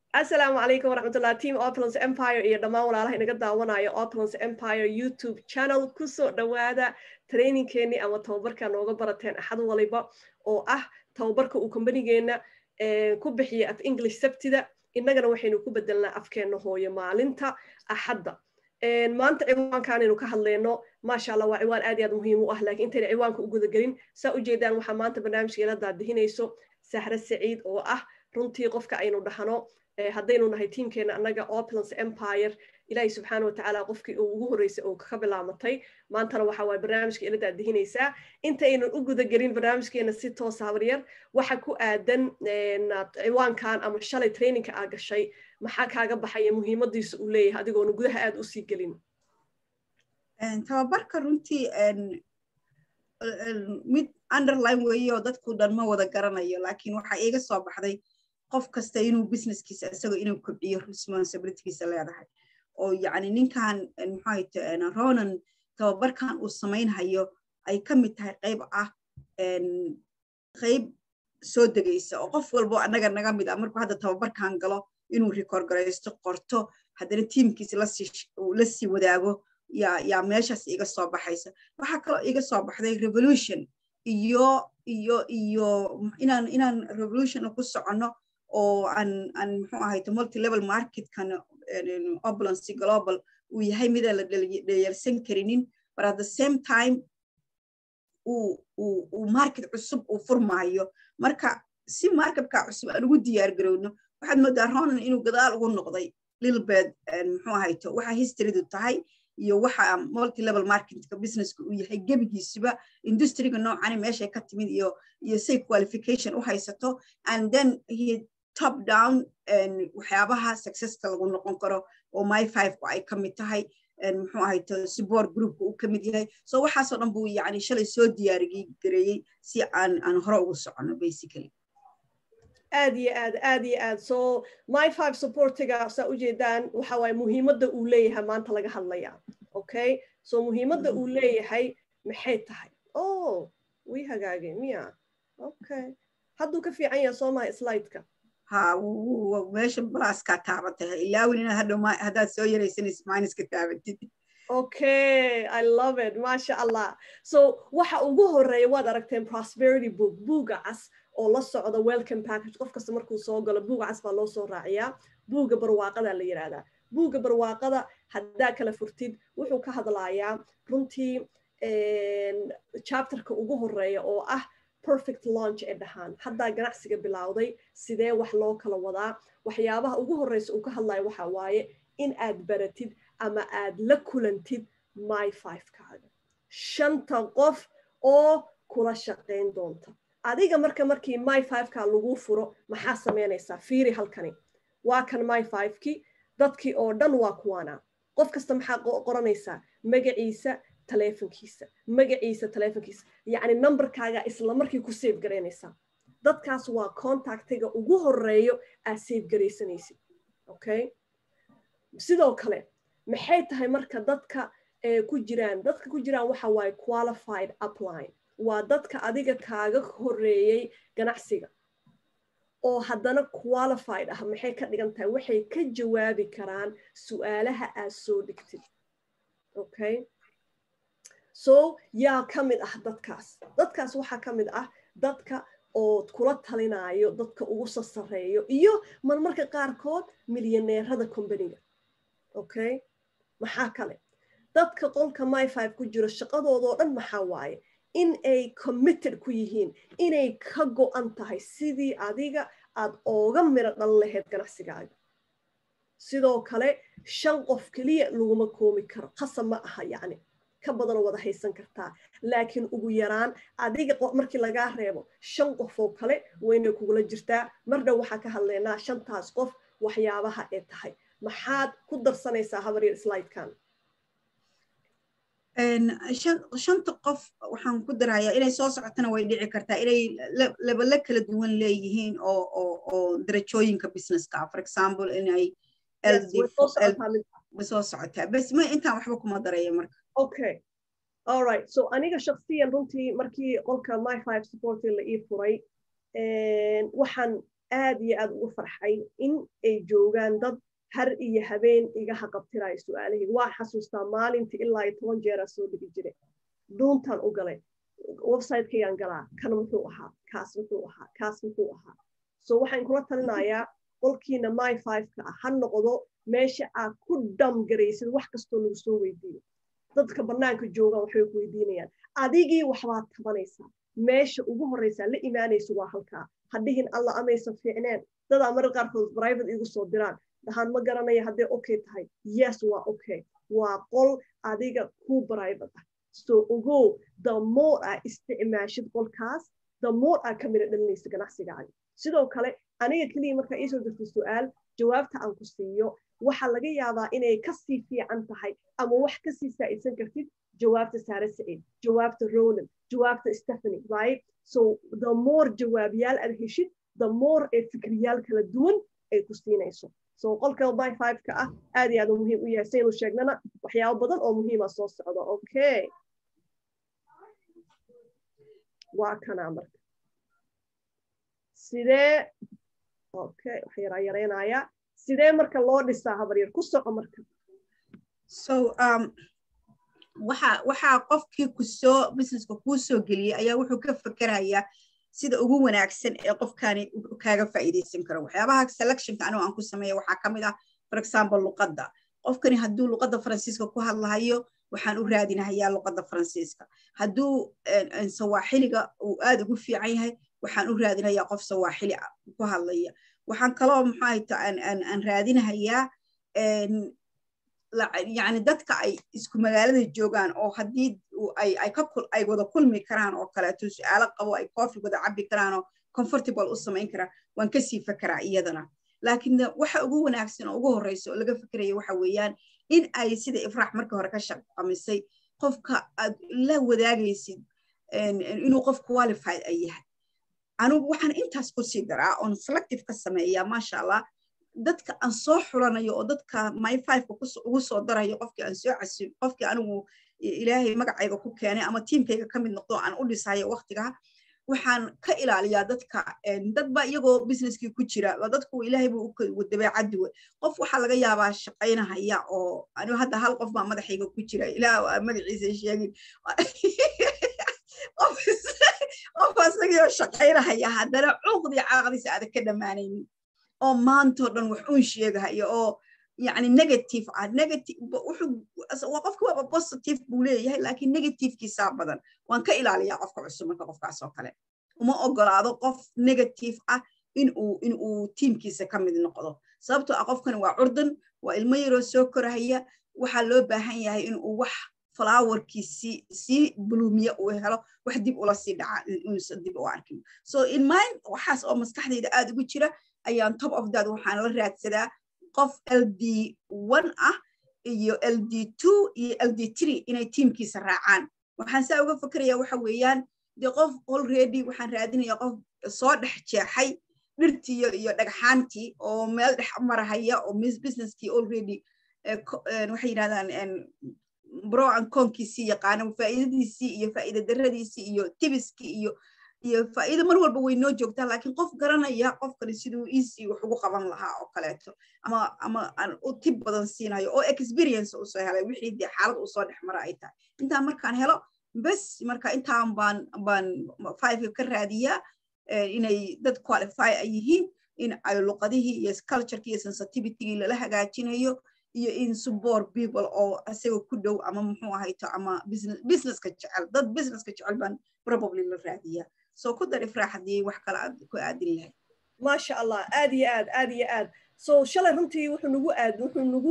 asalaamu calaykum waraxmatullah team opulence empire iyo dhammaan walaalaha inaga daawanayo opulence empire youtube channel kusoo dhowaada trainingkeenii ama tababarka nooga barateen axad waliba oo ah tababarka uu kombanigeenna ku bixiya af english sabtida innagana waxaynu ku bedelnaa afkeenna hooyo maalinta axadda maanta ciwaankaanaynu ka hadlayno maasha allah waa ciwaan aad iyo aad muhiim u ah laakiin intayna ciwaanka u gudagelin saa ujeedaan waxaa maanta barnaamijkeela daadihinayso sahre saciid oo ah runtii qofka aynu dhahno haddaynu nahay tiimkeena annaga opulence empire ilaahay subxaana watacaala qofkii uu ugu horreysay oo ka bilaamatay maantana waxa waay barnaamijka ila daadihinaysaa intaynan u gudagelin barnaamijkeena si toosa habaryar waxa ku aadan ciwaankan ama shalay trainingka aa gashay maxaa kaaga baxaya muhiimadiisa uu leeyahay adigoona gudaha aad usii gelin tababarka runtii mid underline weeye oo dadku dhan ma wada garanayo laakiin waxaa iiga soo baxday qof kasta inuu businesskiisa isagoo inuu kobciyo responsibilitygiisa leedahay oo yacni ninkan maxaahayte ronan tababarkan uu samaynhayo ay ka mid tahay qayb ah qayb soo degaysa oo qof walbo annaga naga mid ah markuu hadda tababarkan galo inuu record garaysto qorto haddana tiimkiisa la sii wadaago yaa yaa meeshaas iga soo baxaysa waxaa kaloo iga soo baxday revolution iyo iyo iyo inaan inaan revolution ku soconno oo aan aan muxuu ahayto multilevel marketkan obulancy global uu yahay midaan la dhayarsan karinin but at the same time uu uu uu market cusub uu furmaayo marka si marketka cusub aan ugu diyaar garowno waxaad moodaa ronan inuu gadaal ugu noqday lilbed muxuu ahayto waxa historydu tahay iyo waxa multilevel marketka businesska uu yahay gebigiisuba industriga noocani meeshay ka timid iyo iyo say qualification u haysato and then he top down waxyaabaha successka lagu noqon karo oo my five-ku ay ka mid tahay muxuu ahayto support groupka uu ka mid yahay so waxaasoo dhan buu yani shalay soo diyaarigi gareeyey si aan aan hore ugu soconno basically aad iyo aad aad iyo aad so my five supportiga saa ujeedaan waxa waaye muhiimadda uu leeyahay maanta laga hadlaya okay so muhiimadda uu leeyahay maxay tahay oh wii hagaagay miya okay hadduu ka fiican yahay soo maha slideka ha meesha balaskaa taabatay ilaawin inaad hadhow haddaad soo yaraysanaysa minuska taabatid okay i love it maasha allah so waxa ugu horeeya waad aragteen prosperity book buuga cas oo la socda welcome package qof kasta markuu soo galo buuga cas baa loo soo raaciyaa buuga barwaaqada la yidhaahdaa buuga barwaaqada haddaa kala furtid wuxuu ka hadlayaa runtii chapterka ugu horeeya oo ah perfect launch ee dhahaan haddaa ganacsiga bilowday sidee wax loo kala wadaa waxyaabaha ugu horreysa uu ka hadlayo waxa waaye in aad baratid ama aad la kulantid my five-kaaga shanta qof oo kula shaqayn doonta adiga marka markii my five-ka lagu furo maxaa samaynaysaa fiiri halkani waa kan my five-kii dadkii oo dhan waa kuwaana qof kasta maxaa qoranaysaa magaciisa taleefonkiisa magaciisa taleefonkiisa yacni numberkaaga isla markii ku save garaynaysaa dadkaas waa contactiga ugu horeeyo aad save garaysanaysid okay sidoo kale maxay tahay marka dadka ku jiraan dadka ku jiraan waxa waaye qualified upline waa dadka adiga kaaga horeeyey ganacsiga oo haddana qualified ah maxay ka dhigan tahay waxay ka jawaabi karaan su-aalaha aad soo dhigtid okay so yaa ka mid ah dadkaas dadkaas waxaa ka mid ah dadka oo kula talinaayo dadka ugu sasareeyo iyo marmarka qaarkood milyaneerada combaniga okay maxaa kale dadka qolka my five ku jiro shaqadoodoo dhan maxaa waaye in ay committed ku yihiin inay ka go-an tahay sidii adiga aad ooga miro dhan lahayd ganacsigaaga sidoo kale shan qof keliya laguma koomi karo qasab ma aha yacni ka badanoo wada haysan kartaa laakiin ugu yaraan adiga markii lagaa reebo shan qof oo kale waynay kugula jirtaa mardhow waxaa ka hadlaynaa shantaas qof waxyaabaha ee tahay maxaad ku darsanaysaa habaryar slidekan shanta qof waxaan ku darayaa inay soo socotana way dhici kartaa inay labale kala duwan leeyihiin oo oo oo darajooyinka businesska for example inay way soo socotaa bas ma intaan waxba kuma daraya marka okay all right so aniga shaksiyan runtii markii qolka my five supporting la ii furay waxaan aad iyo aad ugu farxay in ay joogaan dad har iyo habeen iga haqabtiraayo su-aalahii waa xasuustaa maalintii ilaa iyo toban jeeraa soo dhigi jire duuntaan u galay websitekayan galaa kan muxuu ahaa kaas muxuu ahaa kaas muxuu ahaa so waxaan kula talinayaa qolkiina my fiveka ah ha noqdo meesha aad ku dhamgaraysid wax kastoo lagu soo weydiiyo dadka bannaanka joogaan waxbay ku weydiinayaan adigii waxbaad tabanaysaa meesha ugu horreysaa la imaanaysa waa halkaa hadhihin alla amaysan fiicneen dadaa marar qaarkood private igu soo diraan dhahaan ma garanaya hadday okay tahay yes waa okay waa qol adiga ku private ah so ogow the more aa isticmaashid qolkaas the more aa ka mida dhalinaysa ganacsigaaga sidoo kale aniga keliya markaa iisoo dirtay su-aal jawaabta aan ku siiyo waxaa laga yaabaa inay kasii fiican tahay ama wax kasii saa'idsan kartid jawaabta saare saciid jawaabta roland jawaabta stephanie right so the more jawaabyaal aad heshid the more ee fikriyaal kala duwan ay ku siinayso so qolka by fiveka ah aad iyo aad u muhiim u yahay saynu sheegnana waxyaabo badan oo muhiima soo socda okay waa kanaa marka sidee okay wax yaraa yaraynayaa sidee marka loo dhisaa habaryar ku soco marka so um, waxa waxaa qofkii kusoo businesska kuu soo geliyey ayaa wuxuu ka fakerayaa sida ugu wanaagsan ee qofkani kaaga faa'iidaysan karo waxyaabaha selectionka anigu aan ku sameeya waxaa ka mid ah for example luqadda qofkani hadduu luqadda faransiiska ku hadlahayo waxaan u raadinahayaa luqadda faransiiska hadduu sawaaxiliga uu aad ugu fiican yahay waxaan u raadinayaa qof sawaaxili ku hadlaya waxaan kaloo maxaahayta aan raadinahayaa yani dadka ay isku magaalada joogaan oo haddii ay wada kulmi karaan oo kaleeto su-aalo qabo ay coffee wada cabbi karaan oo comfortable u samayn karaan waan kasii fekeraa iyadana laakiin waxa ugu wanaagsan oo ugu horreysa oo laga fekeraya waxa weeyaan in ay sida ifraax markii hore ka shaqamisay qofka aad la wadaagaysid inuu qof qualified ay yahay anugu waxaan intaas ku sii daraa oon selective ka sameeyaa maasha allah dadka aan soo xulanayo oo dadka my fiveka ugu soo darayo qofkii aan soo casib qofkii anigu ilaahay magacayga ku keenay ama tiimkayga ka mid noqdo aan u dhisayo waktigaa waxaan ka ilaaliyaa dadka dadba iyagoo businesskii ku jira dadku ilaahay buu dabeecaddi we qof waxaa laga yaabaa shaqaynahaya oo anigu hadda hal qof baa madaxayga ku jira ilaah magaciisa sheegin qof asagii shaqaynahaya haddana cuuqdii caaqdiisa aada ka dhammaanaynin oo maantoo dhan wax uun sheegahaya oo yani negative ah negative wuxuu qofka waaba positive buu leeyahay laakiin negativekiisaa badan waan ka ilaaliyaa qofka cusub marka qofkaas oo kale uma ogolaado qof negative ah inuu inuu tiimkiisa ka mid noqdo sababtoo ah qofkani waa curdan waa ilmo yaroo soo korahaya waxaa loo baahan yahay inuu wax flowerkiisii sii blumiya uu helo wax dib ula sii dhaca inuusan dib u arkin so in mind waxaas oo maskaxdayda aad ugu jira ayaan top of that waxaan la raadsadaa qof l d one ah iyo l d two iyo l d three inay tiimkiisa raacaan waxaan saa uga fekeraya waxa weeyaan dee qof already waxaan raadinaya qof soo dhex jeexay dhirtii iyo dhagxaantii oo meel dhex marahaya oo businesskii already waxay yidhahdaan bro an koonkiisii yaqaana faa'iidadiisii iyo faa'iida daradiisii iyo tibiskii iyo iyo faa'iido mar walba way noo joogtaa laakiin qof garanaya qofkani siduu easy wax ugu qaban lahaa oo kaleeto ama ama aan u tib badan siinayo oo experience usoo helay wixii dee xaalad usoo dhex mara ay tahay intaan markaan helo bes marka intaan baan baan five ka raadiyaa inay dad qualify ay yihiin in ay luqadihii iyo culturekii iyo sensitivitygii lala hagaajinayo iyo in support people oo isaga ku dhow ama muxuu ahayto ama businesska jecel dad businesska jecel baan probably la raadiyaa so ku dar ifraax haddii wax kale aad ku aadin lahayd maasha allah aad iyo aad aad iyo aad so shalay runtii wuxuu nagu aad wuxuu nagu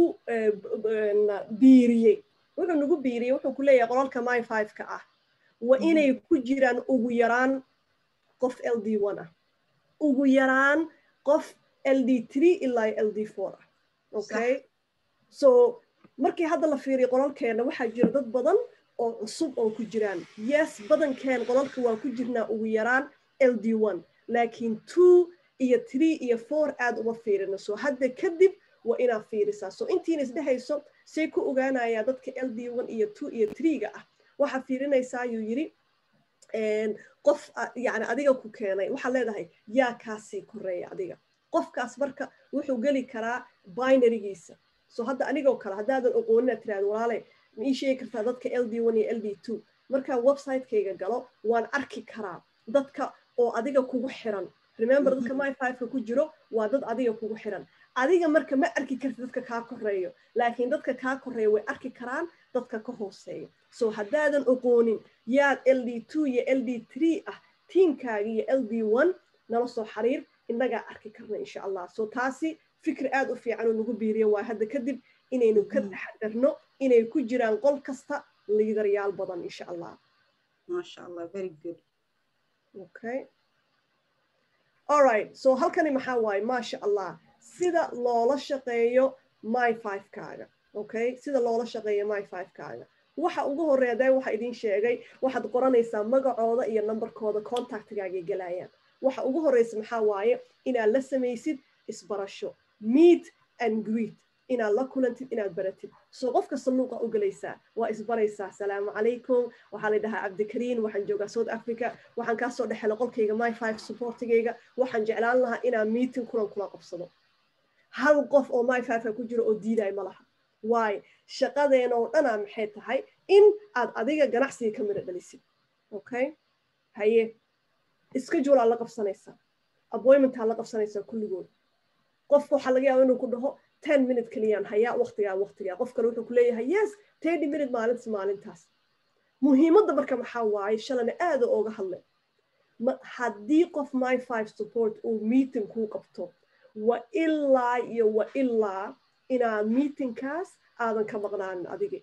biiriyey wuxuu nagu biiriyey wuxuu ku leeyahay qolalka my fiveka ah waa inay ku jiraan ugu yaraan qof l d one ah ugu yaraan qof l d three ilaa l d four ah okay so markii hadda la fiiriyo qolalkeena waxaa jira dad badan oo cusub oo ku jiraan yes badankeen qolalka waa ku jirnaa ugu yaraan l d one laakiin two iyo three iyo four aad uma fiirino so hadda kadib waa inaad fiirisaa so intiina isdhehayso say ku ogaanayaa dadka l d one iyo two iyo three-ga ah waxaa fiirinaysaa ayuu yidhi qof yani adiga ku keenay waxaad leedahay yaa kaasii koreeya adiga qofkaas marka wuxuu geli karaa binarygiisa so hadda anigoo kale haddaadan oqoonina tirahdo walaale ma ii sheegi kartaa dadka l d one iyo l d two markaan websitekayga galo waan arki karaa dadka oo adiga kugu xiran remember dadka my fiveka ku jiro waa dad adiga kugu xiran adiga marka ma arki karti dadka kaa koreeyo laakiin dadka kaa koreeya way arki karaan dadka ka hooseeya so haddaadan oqoonin yaad l d two iyo l d three ah tiimkaaga iyo l d one nala soo xiriir innagaa arki karna insha allah so taasi fikri aad u fiican oo nagu biiriyo waa hadda kadib inaynu ka taxadarno inay ku jiraan qol kasta liidaryaal badan insha allah masha allah very good okay alright so halkani maxaa waaye maasha allah sida loola shaqeeyo my fivekaaga okay sida loola shaqeeyo my fivekaaga waxa ugu horeeya dee waxa idin sheegay waxaad qoranaysaa magacooda iyo numberkooda contactgaagay galayaan waxa ugu horeysa maxaa waaye inaad la samaysid isbarasho meet and greet inaad la kulantid inaad baratid soo qof kasta luuqa u gelaysaa waa isbaraysaa asalaamu calaykum waxaa la dhahaa cabdikariin waxaan joogaa south africa waxaan kaasoo dhexela qolkayga my five supportigayga waxaan jeclaan lahaa inaan meeting kulan kula qabsado hal qof oo my fiveka ku jiro oo diiday ma laha waayo shaqadeena oo dhanaa maxay tahay in aad adiga ganacsiga ka midho dhalisid okay haye schedule aad la qabsanaysaa appointment aad la qabsanaysaa kulligood qofka waxaa laga yaaba inuu ku dhaho ten minute keliyaan hayaa waqtigaa waqtigaa qof kale wuxuu ku leeyahay yes thirty minute maalintas maalintaas muhiimadda marka maxaa waaye shalana aada ooga hadlay haddii qof my five support uu meeting kuu qabto wa ilaa iyo wa ilaa inaad meetingkaas aadan ka maqnaanin adigi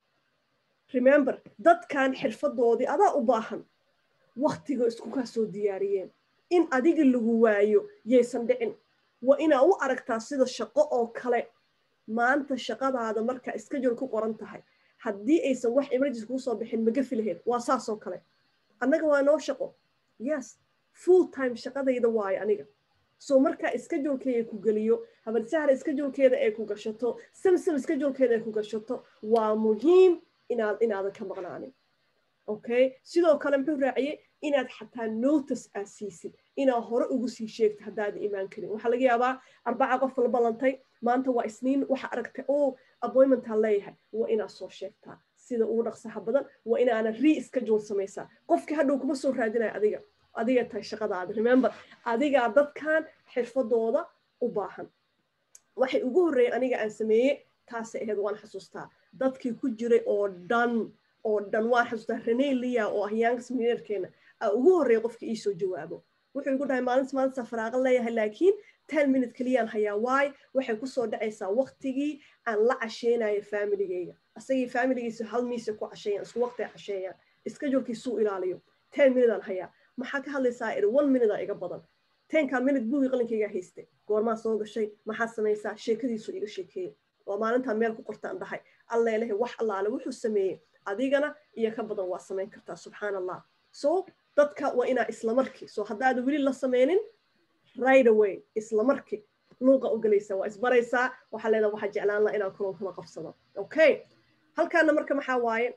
remember dadkan xirfadoodii adaa u baahan waktiga isku kaa soo diyaariyeen in adiga lagu waayo yaysan dhicin waa inaa u aragtaa sida shaqo oo kale maanta shaqadaada marka schedule ku qoran tahay haddii aysan wax emergency kuu soo bixin magafi lahayd waa saasoo kale annaga waa noo shaqo yes full time shaqadayda waayo aniga so marka schedulekeyga ku geliyo habarsahra schedulkeeda ay ku gashato samsam schedulkeeda ay ku gashato waa muhiim inaad inaadan ka maqnaanin okay sidoo kale muxuu raaciyey inaad xataa notice aad siisid inaad hore ugu sii sheegto haddaada imaan karin waxaa laga yaabaa arbaca qof la ballantay maanta waa isniin waxa aragtay oo appointmentaa leeyahay waa inaad soo sheegtaa sida ugu dhaqsaha badan waa inaana re schedule samaysaa qofkii hadhow kuma soo raadinaya adiga adiga tahay shaqadaada remember adigaa dadkan xirfadooda u baahan waxay ugu horreeyay aniga aan sameeyey taasay ahayd waan xasuustaa dadkii ku jiray oo dhan oo dhan waan xasuustaa rene lia oo ah youngs mineerkeena aa ugu horreeya qofka iisoo jawaabo wuxuu igu dhahay maalinta maalinta faraaqa leeyahay laakiin ten minute keliyaan hayaa waay waxay kusoo dhacaysaa waktigii aan la casheynayo familigeyga asagii familigiisa hal miisa ku casheeyaan isku waqti ay casheeyaan schedulkiisuu ilaaliyo ten minute aan hayaa maxaa ka hadlaysaa iri one minute aa iga badan tenkaa minute buugii qalinkaygaa haystay goormaa soo gashay maxaad samaysaa sheekadiisu iga sheekeeyey waa maalintaa meel ku qortaan dhahay alleelehe wax allaale wuxuu sameeyey adigana iyo ka badan waa samayn kartaa subxaan allah so dadka waa inaa islamarkii so haddaada weli la sameynin right away islamarkii luuqa u gelaysaa waa isbaraysaa waxaa leedaha waxaa jeclaan laha inaan kulan kula qabsado okay halkaana marka maxaa waaye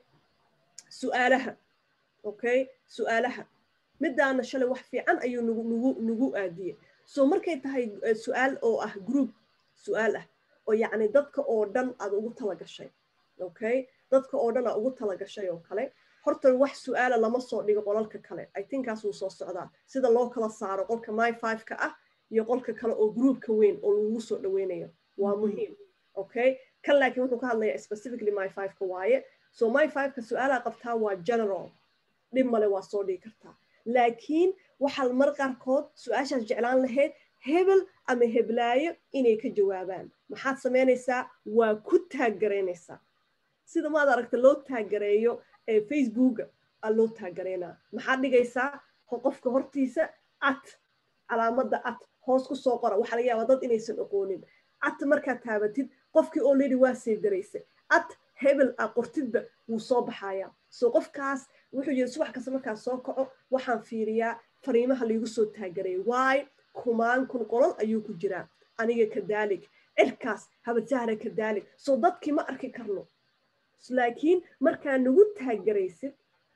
su'aalaha okay su'aalaha midaana shalay wax fiican ayuu nagu nagu nagu aadiyey so markay tahay su-aal oo ah group su-aal ah oo yacni dadka oo dhan aad ugu tala gashay okay dadka oo dhan aa ugu tala gashay oo kale horta wax su-aala lama soo dhigo qolalka kale i thinkkaas wuu soo socdaa sida loo kala saaro qolka my fiveka ah iyo qolka kale oo groupka weyn oo lagu soo dhaweynayo waa muhiim okay kan laakiin wuxuu ka hadlayaa specifically my fiveka waaye so my fiveka su-aalaa qabtaa waa general dhib male waa soo dhigi kartaa laakiin waxaa mar qaarkood su-aashaas jeclaan lahayd hebel ama heblaayo inay ka jawaabaan maxaad samaynaysaa waa ku taaggaraynaysaa sida maad aragta loo taaggareeyo ee facebooka aa loo taaggaraynaa maxaad dhigaysaa qofka hortiisa at calaamadda at hoos ku soo qora waxaa laga yaabaa dad inaysan oqoonin at markaad taabatid qofkii already waa seydaraysay at hebel a qortidba wuu soo baxayaa so qofkaas wuxuu yiri subax kasta markaa soo kaco waxaan fiiriyaa fariimaha laigu soo taagaray waay kumaan kun qolol ayuu ku jiraa aniga kadaalik cirkaas habadjahra kadaalik so dadkii ma arki karno laakiin markaa nagu taagaraysid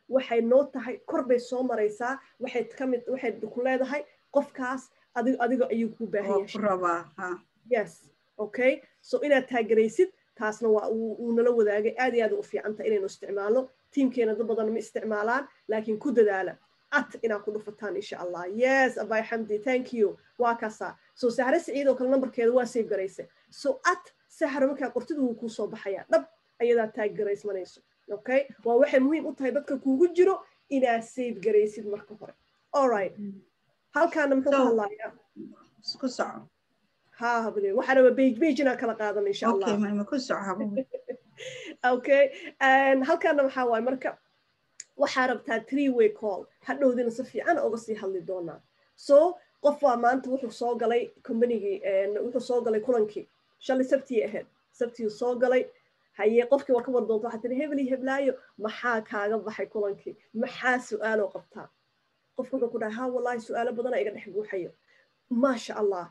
waxay noo tahay kor bay soo maraysaa waxay ka mid waxay ku leedahay qofkaas adigo adiga ayuu ku baahan yahay yes okay so inaad taageeraysid taasna waa uu nala wadaagay aad iyo aad u fiican tahay inaynu isticmaalno tiimkeena dad badan ma isticmaalaan laakiin ku dadaala at inaad ku dhufataan insha allah yes abay xamdi thank you waa kaasaa so sahre siciid oo kale nambarkeeda waa save garaysa so at sahre markaa qortida wuu kuu soo baxayaa dhab ayadaa taag garaysmanayso okay waa waxay muhiim u tahay dadka kuugu jiro inaad save garaysid marka hore alright halkaana muxuu ka hadlayaa ku soco ha habne waxaa raba bage bage inaan kala qaadan insha allah ku soco okay halkaana waxaa waaye marka waxaa rabtaa three way call hadhowdina si fiican oga sii hadli doonaa so qof waa maanta wuxuu soo galay combanigii wuxuu soo galay kulankii shalay sabtii ahayd sabtii soo galay haye qofkii waa ka war doonta waxaa tiri hebel iyo heblaayo maxaa kaaga baxay kulankii maxaa su-aaloo qabtaa qofka wuxuu ku dhahay ha wallahi su-aalo badana iga dhex buuxayo maasha allah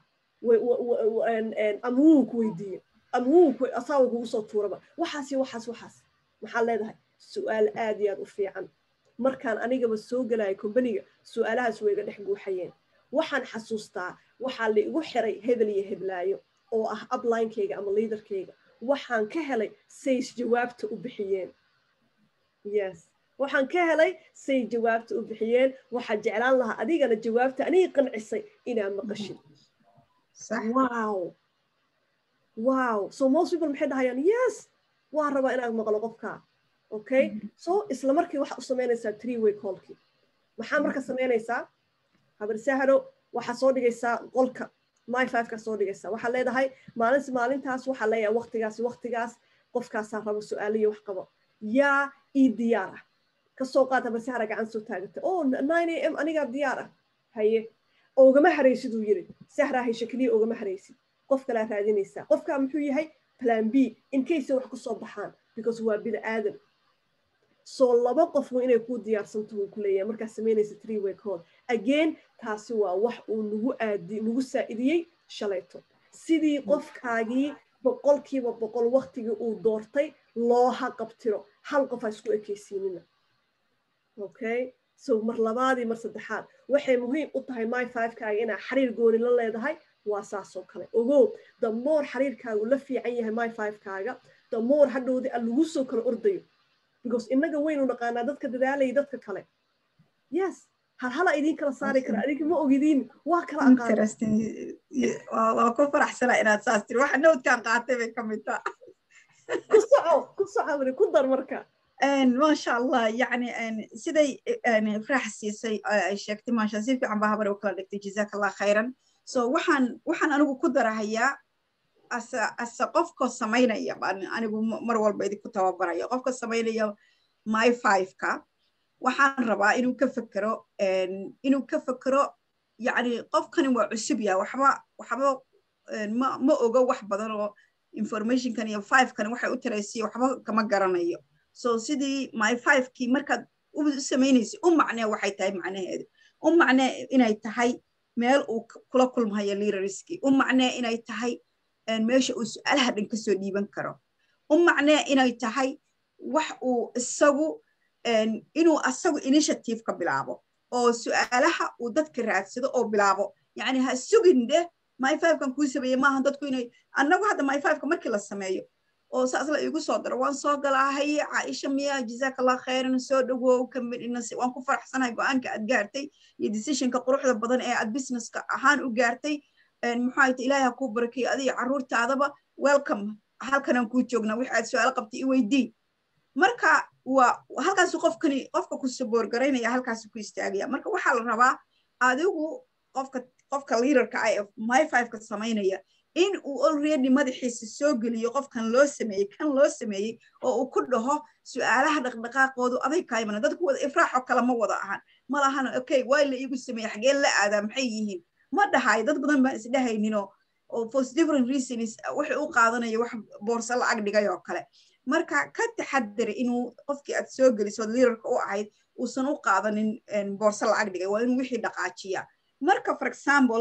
ama wuu ku weydiiye ama wuu asaawa kugu soo tuuraba waxaas iyo waxaas waxaas maxaa leedahay su-aal aad iyo aad u fiican markaan anigaba soo gelaya kombaniga su-aalahaas way iga dhex guuxayeen waxaan xasuustaa waxaa la igu xiray hebel iyo heblaayo oo ah uplinekayga ama liaderkayga waxaan ka helay says jawaabta u bixiyeen yes waxaan ka helay say jawaabta u bixiyeen waxaa jeclaan lahaa adigana jawaabta anigi qancisay inaa maqashid wow wow so most people maxay dhahayaan yes waa rabaa inaad maqlo qofkaa okay so isla markii waxaa u samaynaysaa three way callkii maxaa marka samaynaysaa habar sahro waxaa soo dhigaysaa qolka my fiveka soo dhigaysaa waxaa leedahay maalinsi maalintaas waxaa leeyahay waktigaas waktigaas qofkaasaa rabo su-aaliyo wax qabo yaa ii diyaar ah kasoo qaad habar sahra gacan soo taagata o nine a m anigaa diyaar ah haye ogama haraysid uu yiri sahraa hayshe keliya ogama haraysid qof kalaa raadinaysaa qofkaa muxuu yahay plan b in case wax ku soo baxaan because waa bini aadan soo laba qofku inay kuu diyaarsanto wuu ku leeyahay markaa samaynaysa three way call again taasi waa wax uu nagu aadi nagu saa'idiyey shalayto sidii qofkaagii boqolkiiba boqol waktigii uu doortay loo haqabtiro hal qof ha isku ekaysiinina okay so mar labaadii mar saddexaad waxay muhiim u tahay my fivekaaga inaa xiriir gooni la leedahay waa saasoo kale ogow damoor xiriirkaagu la fiican yahay my fivekaaga damoor hadhowdi a lagu soo kala ordayo because innaga waynu naqaanaa dadka dadaalaya dadka kale yes hal hala idin kala saari kara adinka ma ogidiin waa kala waa ku faraxsana inaad saas tiri waxa nowdkaan qaatay bay ka mid taa ku soco ku soco wari ku dar marka maasha allah yani siday farax siisay ay sheegtay maasha si fiican baa habar u kala dhigtay jazaak allah khayran so waxaan waxaan anigu ku darahayaa asa asa qofka samaynaya anigu mar walba idinku tababaraya qofka samaynaya my fiveka waxaan rabaa inuu ka fekero inuu ka fekero yani qofkani waa cusub yaha waxba waxba ma ma ogo wax badan oo informationkan iyo fivekan waxay u taraysiya waxba kama garanayo so sidii my fivekii markaad u samaynaysa u macnee waxay tahay macnaheedu u macnee inay tahay meel uu kula kulmayo leaderskii u macnee inay tahay meesha uu su-aalaha dhan kasoo dhiiban karo u macnee inay tahay wax uu isagu inuu asagu initiative ka bilaabo oo su-aalaha uu dadka raadsado oo bilaabo yani ha sugin deh my fivekan kuu sameeye maaha dadku inay annagu hadda my fiveka markii la sameeyo oo saas la igu soo daro waan soo galaa haye caaisha miya jazaak allah khayran soo dhawow waan ku faraxsanahay go-aanka aad gaartay iyo decisionka quruxda badan ee aad businesska ahaan u gaartay muxuu ta ilaahay ha kuu barakeeyo adiga carruurtaadaba welcome halkanaan kuu joognaa wix aad su-aalo qabtay i weydii marka waa halkaasu qofkani qofka ku saboor garaynaya halkaasu ku istaagaya marka waxaa la rabaa adigu qofka qofka leaderka ah ee my fiveka samaynaya in uu already madaxiisa soo geliyo qofkan loo sameeyey kan loo sameeyey oo uu ku dhaho su-aalaha dhaqdhaqaaqoodu aday kaymana dadku wada ifraaxoo kale ma wada ahan ma lahana okay waa la iigu sameeyey xageen la aadaa maxay yihiin ma dhahayo dad badan baan isdhahayninoo oo for different reasons waxay u qaadanaya wax boorso lacag dhigay oo kale marka ka taxadar inuu qofkii aad soo gelisood leaderka u ahayd uusan u qaadanin boorso lacag dhigay waa inuu wixii dhaqaajiya marka for example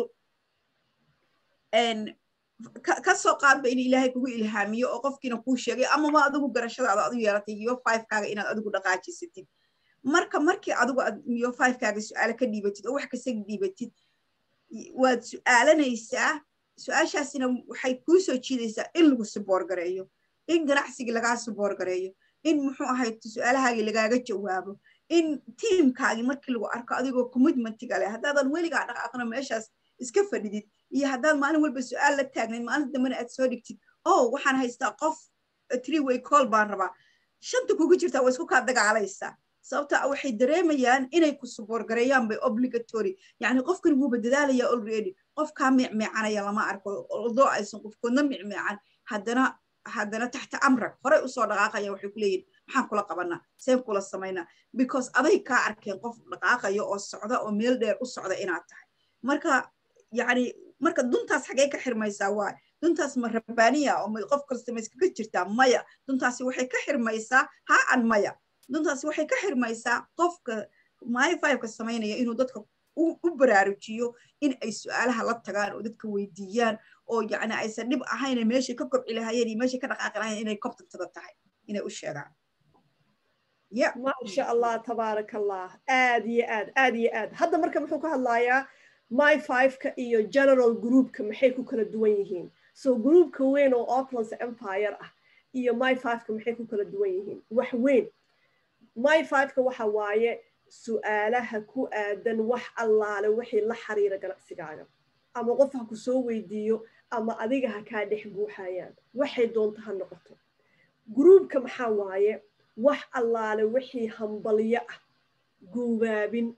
ka soo qaadba in ilaahay kugu ilhaamiyo oo qofkiina kuu sheegay amaba adigu garashadaada adu yeelatay iyo fivekaaga inaad adigu dhaqaajisatid marka markii adigu aad iyo fivekaaga su-aale ka dhiibatid oo wax kasta dhiibatid waad su-aalanaysaa su-aashaasina waxay kuu soo jiidaysaa in lagu suboor gareeyo in ganacsigii lagaa suboor gareeyo in muxuu ahayd su-aalahaagii lagaaga jawaabo in tiimkaagii markii lagu arko adigoo commitmentiga leh haddaadan weligaa dhaqaaqna meeshaas iska fadhidid iyo haddaad maalin walba su-aal la taagnayd maalin dambena aad soo dhigtid oh waxaan haystaa qof three way call baan rabaa shanta kugu jirtaa waa isku kaa dagaalaysaa sababta waxay dareemayaan inay ku suboor gareeyaan bay obligatory yacni qofkan wuuba dadaalaya already qofkaa micmeecanaya lama arko odoo aysan qofkoodna micmeecan haddana haddana taxta amrak horey usoo dhaqaaqaya waxay ku leeyihin maxaan kula qabanaa seen kula samaynaa because aday kaa arkeen qof dhaqaaqaya oo socda oo meel dheer u socda inaad tahay marka yacni marka duntaas xagee ka xirmaysaa waay duntaas ma rabbaaniya oo qof kasta ma iskaga jirtaa maya duntaasi waxay ka xirmaysaa ha an maya duntaasi waxay ka xirmaysaa qofka myfiveka samaynaya inuu dadka u baraarujiyo in ay su-aalaha la tagaan oo dadka weydiiyaan oo yacni aysan dhib ahayn meeshay ka kobci lahayeen iyo meeshay ka dhaqaaqi lahayeen inay kobtantada tahay inay u sheegaan maasha allah tabaaraka allah aad iyo aad aad iyo aad hadda marka muxuu ka hadlayaa my fiveka iyo general groupka maxay ku kala duwan yihiin so groupka weyn oo oplands empire ah iyo my fiveka maxay ku kala duwan yihiin wax weyn my fiveka waxa waaye su-aalaha ku aadan wax allaale wixii la xiriira ganacsigaaga ama qof ha ku soo weydiiyo ama adiga ha kaa dhex guuxayaan waxay doonta ha noqoto gruubka maxaa waaye wax allaale wixii hambalyo ah guubaabin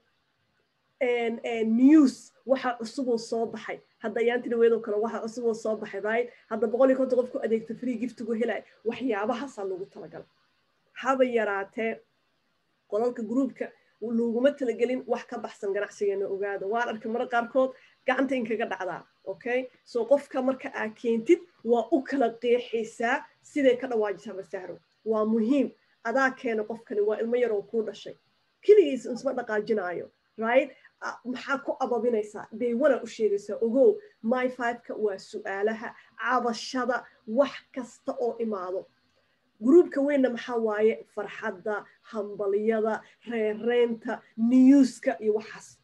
news waxa cusuboo soo baxay hadda ayaantina weedoo kale waxa cusuboo soo baxay right hadda boqol iyo konton qof ku adeegta free giftigu helay waxyaabahaasaa lagu talagala haba yaraatee qolalka gruubka laguma talagelin wax ka baxsan ganacsigeena ogaada waan arkay mara qaarkood gacanta in kaga dhacdaa okay so qofka marka aa keentid waa u kala qeexaysaa siday ka dhawaajisaa masahro waa muhiim adaa keena qofkani waa ilmo yaroo kuu dhashay keligiis isma dhaqaajinaayo right maxaa ku ababinaysaa daywana u sheegaysaa ogow my fiveka waa su-aalaha cabashada wax kasta oo imaado gruubka weynna maxaa waaye farxadda hambaliyada reereynta newska iyo waxaas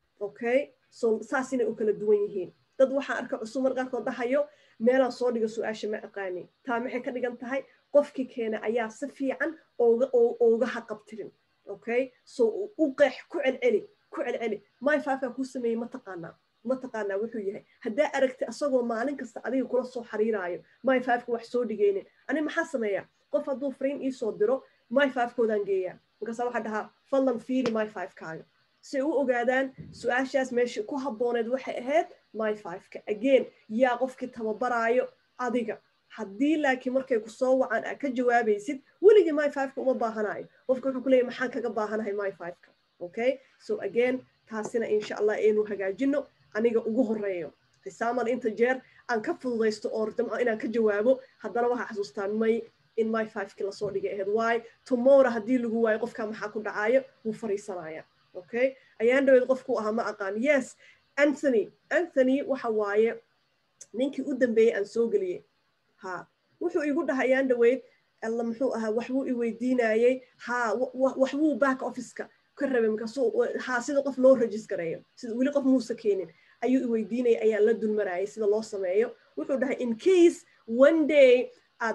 okay so saas inay u kala duwan yihiin dad waxaan arka cusub mar qaarkood dhahayo meelaan soo dhiga su-aasha ma aqaani taa maxay ka dhigan tahay qofkii keena ayaa si fiican ooga haqabtirin okay so u qeex ku celceli ku celceli my fiveka kuu sameeyey ma taqaanaa ma taqaanaa wuxuu yahay haddaa aragti asagoo maalin kasta adiga kula soo xiriiraayo my fiveka wax soo dhigaynin ani maxaa sameeya qof hadduu fariin iisoo diro my fivekoodaan geeyaa markaasa waxaa dhahaa fadlan fiiri my fivekaaga si u ogaadaan su-aashaas meesha ku habbooneed waxay ahayd my fiveka again yaa qofkii tababaraayo adiga haddii laakiin markay ku soo wacan aa ka jawaabaysid weligii my fiveka uma baahanayo qofka wuxuu ku leeyahy maxaan kaga baahanahay my fiveka okay so again taasina insha allah aynu hagaajino aniga ugu horeeyo xisaaman inta jeer aan ka fududaysto oo damco inaan ka jawaabo haddana waxaa xasuustaan may in my fiveki lasoo dhigay ahayd waay tomorrow haddii lagu waayo qofka maxaa ku dhacaayo wuu fariisanaya okay ayaan dhaweyd qofku ahaa ma aqaan yes anthony anthony waxa waaye ninkii u dambeeyey aan soo geliyey ha wuxuu igu dhahay ayaan dhaweyd alla muxuu ahaa waxbuu i weydiinayey ha waxbuu back officeka ka rabay markaasuu ha sida qof loo registareeyo sida weli qof muusa keenin ayuu i weydiinaya ayaan la dulmarayay sida loo sameeyo wuxuu dhahay in case one day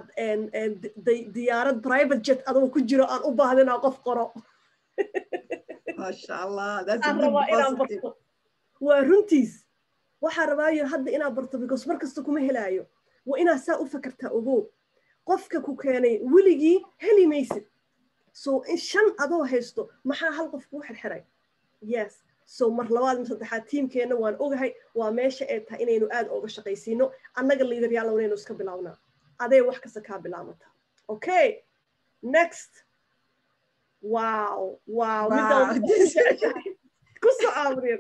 aad diyaarad private jet adoo ku jiro aan u baahda inaan qof qoro waa runtiis waxaa rabaayo hadda inaad barto because mar kasta kuma helaayo waa inaad saa u fakartaa ogow qofka ku keenay weligii heli maysid so in shan adoo haysto maxaa hal qof kuu xirxiray yes so mar labaad ma saddexaad tiimkeenna waan ogahay waa meesha ay tahay inaynu aad ooga shaqaysiino annaga liidaryaal inaynu iska bilaabnaa adee wax kasta kaa bilaabata okay next wow wow ku soo aamriyad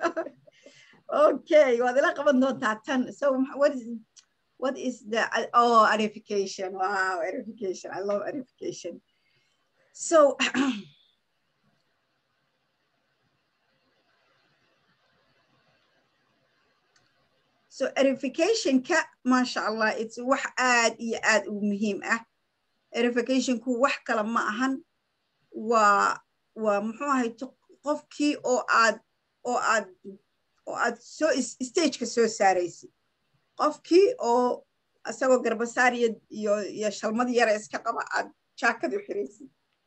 okay waad ila qaban doontaa tan so what is what is the oh arification wow arification i love arification so so erificationka maasha allah it's wax aad iyo aad u muhiim ah erificationku wax kale ma ahan waa waa muxuu ahayto qofkii oo aad oo aad oo aad soo stageka soo saaraysid qofkii oo isagoo garbasaar iyo iyo iyo shalmad yara iska qaba aad jaakad u xiraysid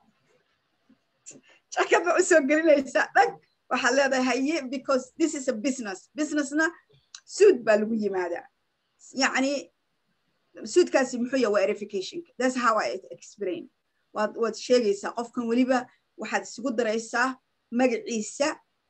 jaakad baa usoo gelinaysaa dhag waxaad leedahay haye because this is a business businessna suud baa lagu yimaadaa yacni suudkaasi muxuu yaha waa verificationka that's how i explain waad waad sheegaysaa qofkan weliba waxaad isugu daraysaa magaciisa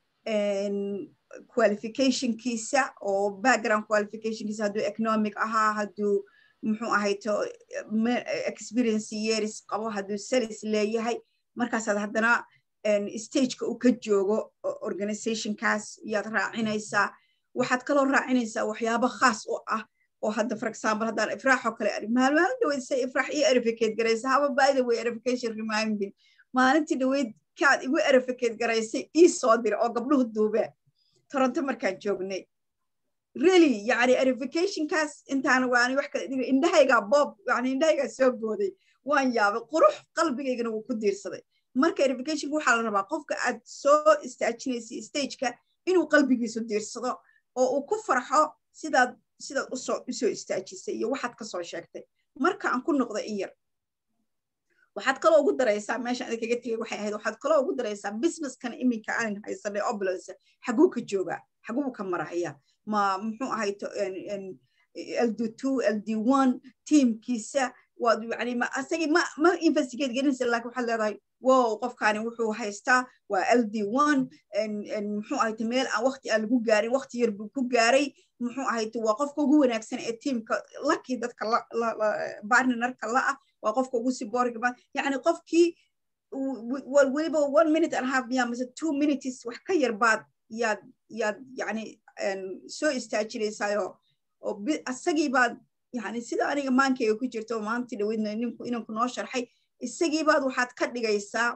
qualificationkiisa oo background qualificationkiisa hadduu economic ahaa hadduu muxuu ahayto experience years qabo hadduu salis leeyahay markaasaad haddana stageka uu ka joogo organizationkaas yaad raacinaysaa waxaad kaloo raacinaysaa waxyaabo khaas u ah oo hadda for example haddaan ifraax oo kale maalmaalin dhaweyd say ifraax ii erificate garaysa haba by the way erification reminding maalintii dhaweyd kaad igu erificate garaysay ii soo dira oo gabdhuhu duubeen toronto markaan joognay really yani erificationkaas intaan waani wax kale dhiga indhahaygaa bob yani indhahaygaa soo booday waan yaabay qurux qalbigaygana wuu ku diirsaday marka erificationka waxaa la rabaa qofka aad soo istaajinaysay stageka inuu qalbigiisu diirsado oo uu ku farxo sidaad sidaad usoo usoo istaajisay iyo waxaad kasoo sheegtay marka aan ku noqdo in yar waxaad kaloo ugu daraysaa meesha ada kaga tegay waxay ahayd waxaad kaloo ugu daraysaa businesskan iminka aanan haysanay obulance xaguu ka joogaa xaguu ka maraya ma muxuu ahayto ld two ld one teamkiisa waad yani ma asagii ma ma investigate gelinaysa laakiin waxaad leedahay wow qofkaani wuxuu haystaa waa ld one muxuu ahayto meel aan waqti aan lagu gaarin waqti yar buu ku gaaray muxuu ahayto waa qofka ugu wanaagsan ee teamka lakii dadka bartnerka la ah waa qofka ugu siboorga ba yani qofkii weliba one minute and half miya mise two minutes wax ka yar baad yaad yaad yani soo istaajinaysaayoo oo asagii baad yani sida aniga maankayga ku jirta oo maantii dhaweydna ninku inanku noo sharxay isagii baad waxaad ka dhigaysaa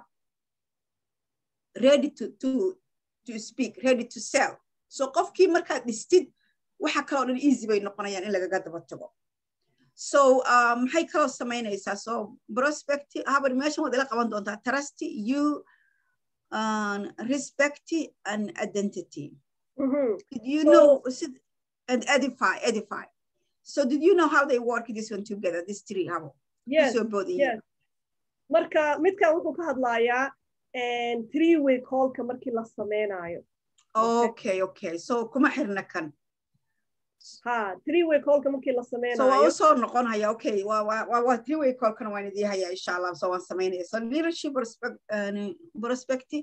ready to to to speak ready to sell so qofkii markaad dhistid waxa kaloo dhan easy bay noqonayaan in lagaga daba tago so maxay kaloo samaynaysaa so prospect habar meeshan waad ila qaban doontaa trust you um, respect and identity Mhm. did you So- know and edify edify so did you know how they work this one together this three habo yes so both yes. marka midkan wuxuu ka hadlayaa three way callka markii la sameynayo okay okay so kuma xirna kan ha three way callka markii la so waa sameynayo usoo noqon haya okay waa waa waa waa three way callkana waan idii haya insha allah so waan samaynaya so leadership prospect uh, prospective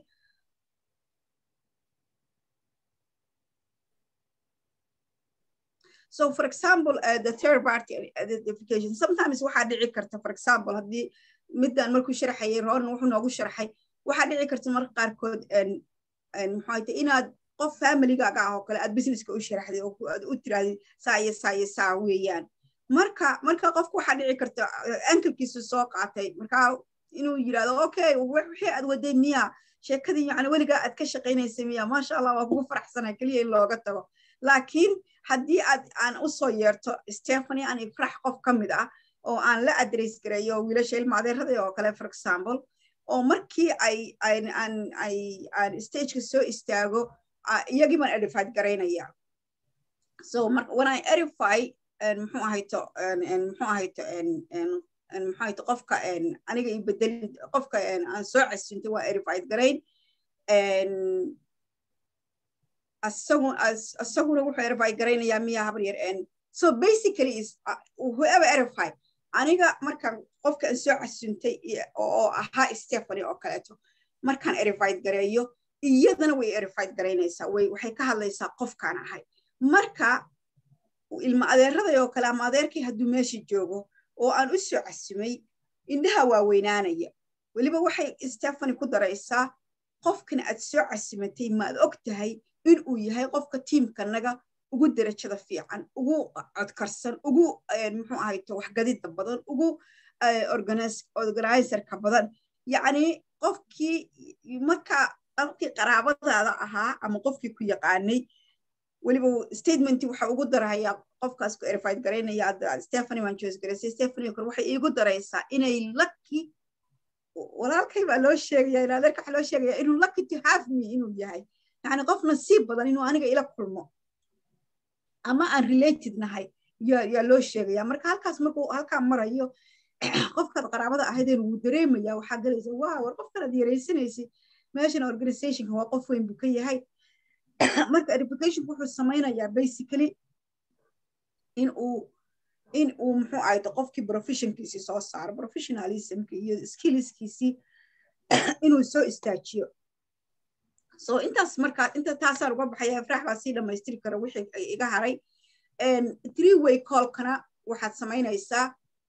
So, for example, uh, the third party identification, sometimes waxaa dhici karta, for example, haddii middan markuu sharaxayay ronan wuxuu noogu sharaxay, waxaa dhici karta marka qaarkood en- en muxuu ahayte inaad qof familygaaga ah oo kale aad businesska u sharaxday oo ku- aad u tirahdid saa iyo saa iyo saa weeyaan. Marka marka qofku waxaa dhici karta uh, ankelkiisu soo qaatay, marka inuu yidhahdo okay wix- wixii aad waday miya sheekadii yani weligaa aad ka shaqaynaysay miya maasha allah waa kugu faraxsanay keliya in looga tago laakiin haddii aad aan u soo yeerto stephanie aan ifrax qof ka mid ah oo aan la address gareeyo wiilasha ilma adeerada oo kale for example oo markii ay aan aan ay aan stageka soo istaago ah, iyagii baan edified garaynaya so mar when i edify en, muxuu ahayto en, en, muxuu ahayto en, en, en, muxuu ahayto qofka en, aniga i bedeli qofka en, aan soo casintay waa edified garayn en, asagu as asaguna wuxuu erify garaynayaa miya habar yar en so basically is uh, whoever erify aniga markaan qofka aan soo casuntay iyo- oo ahaa stephanie oo kaleeto markaan erified gareeyo iyadana way erified garaynaysaa way waxay ka hadlaysaa qofkaan ahay marka ilma adeeraday oo kale ama adeerkii hadduu meesha joogo oo aan u soo casumay indhaha waaweynaanaya weliba waxay stephanie ku daraysaa qofkan aad soo casimatay maad og tahay inuu yahay qofka tiimkanaga ugu derajada fiican ugu codkarsan ugu eh, muxuu ahayto waxgadida badan ugu eh, organis- organizerka badan yacni qofkii marka qofkii qaraabadaada ahaa ama qofkii ku yaqaanay weliba statementii waxa ugu darayaa qofkaas ku erified garaynaya hadda stephanie waan choose garaysay stephanie kale waxay iigu daraysaa inay lucky walaalkay baa loo sheegaya in adeerka waxa loo sheegaya inuu lucky to have me inuu yahay yani qof nasiib badan inuu aniga ila kulmo ama aan related nahay yaa loo sheegaya marka halkaas markuu halkaa marayo qofkaad qaraabada ahaydeen wuu dareemaya waxaa galaysa waa war qofkanaad yaraysanaysid meeshan organizationka waa qof weyn buu ka yahay marka educationka wuxuu samaynayaa basically in uu in uu muxuu ahayto qofkii professionkiisii soo saaro professionalismki iyo skillskiisii inuu soo istaajiyo so intaas marka inta taasaan uga baxaya ifraax baa sii dhammaystiri kara wixii iga haray three way callkana waxaad samaynaysaa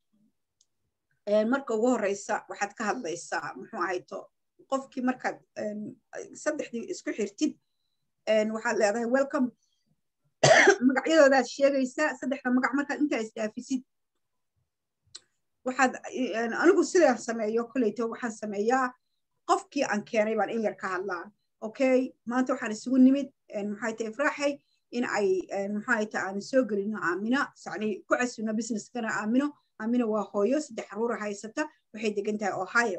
marka ugu horeysa waxaad ka hadlaysaa muxuu ahayto qofkii markaad saddexdii isku xirtid waxaad leedahay welcome magacyadoodaad sheegaysaa saddexda magac markaad intaa isdhaafisid waxaad anigu sidaan sameeyo koleyto waxaan sameeyaa qofkii aan keenay baan in yar ka hadlaa okay maanta waxaan isugu nimid maxay tahay ifraaxay in ay maxay tahay aan soo gelino aamina sacni ku casubno businesskana aamino aamina waa hooyo saddex caruura haysata waxay degan tahay ohio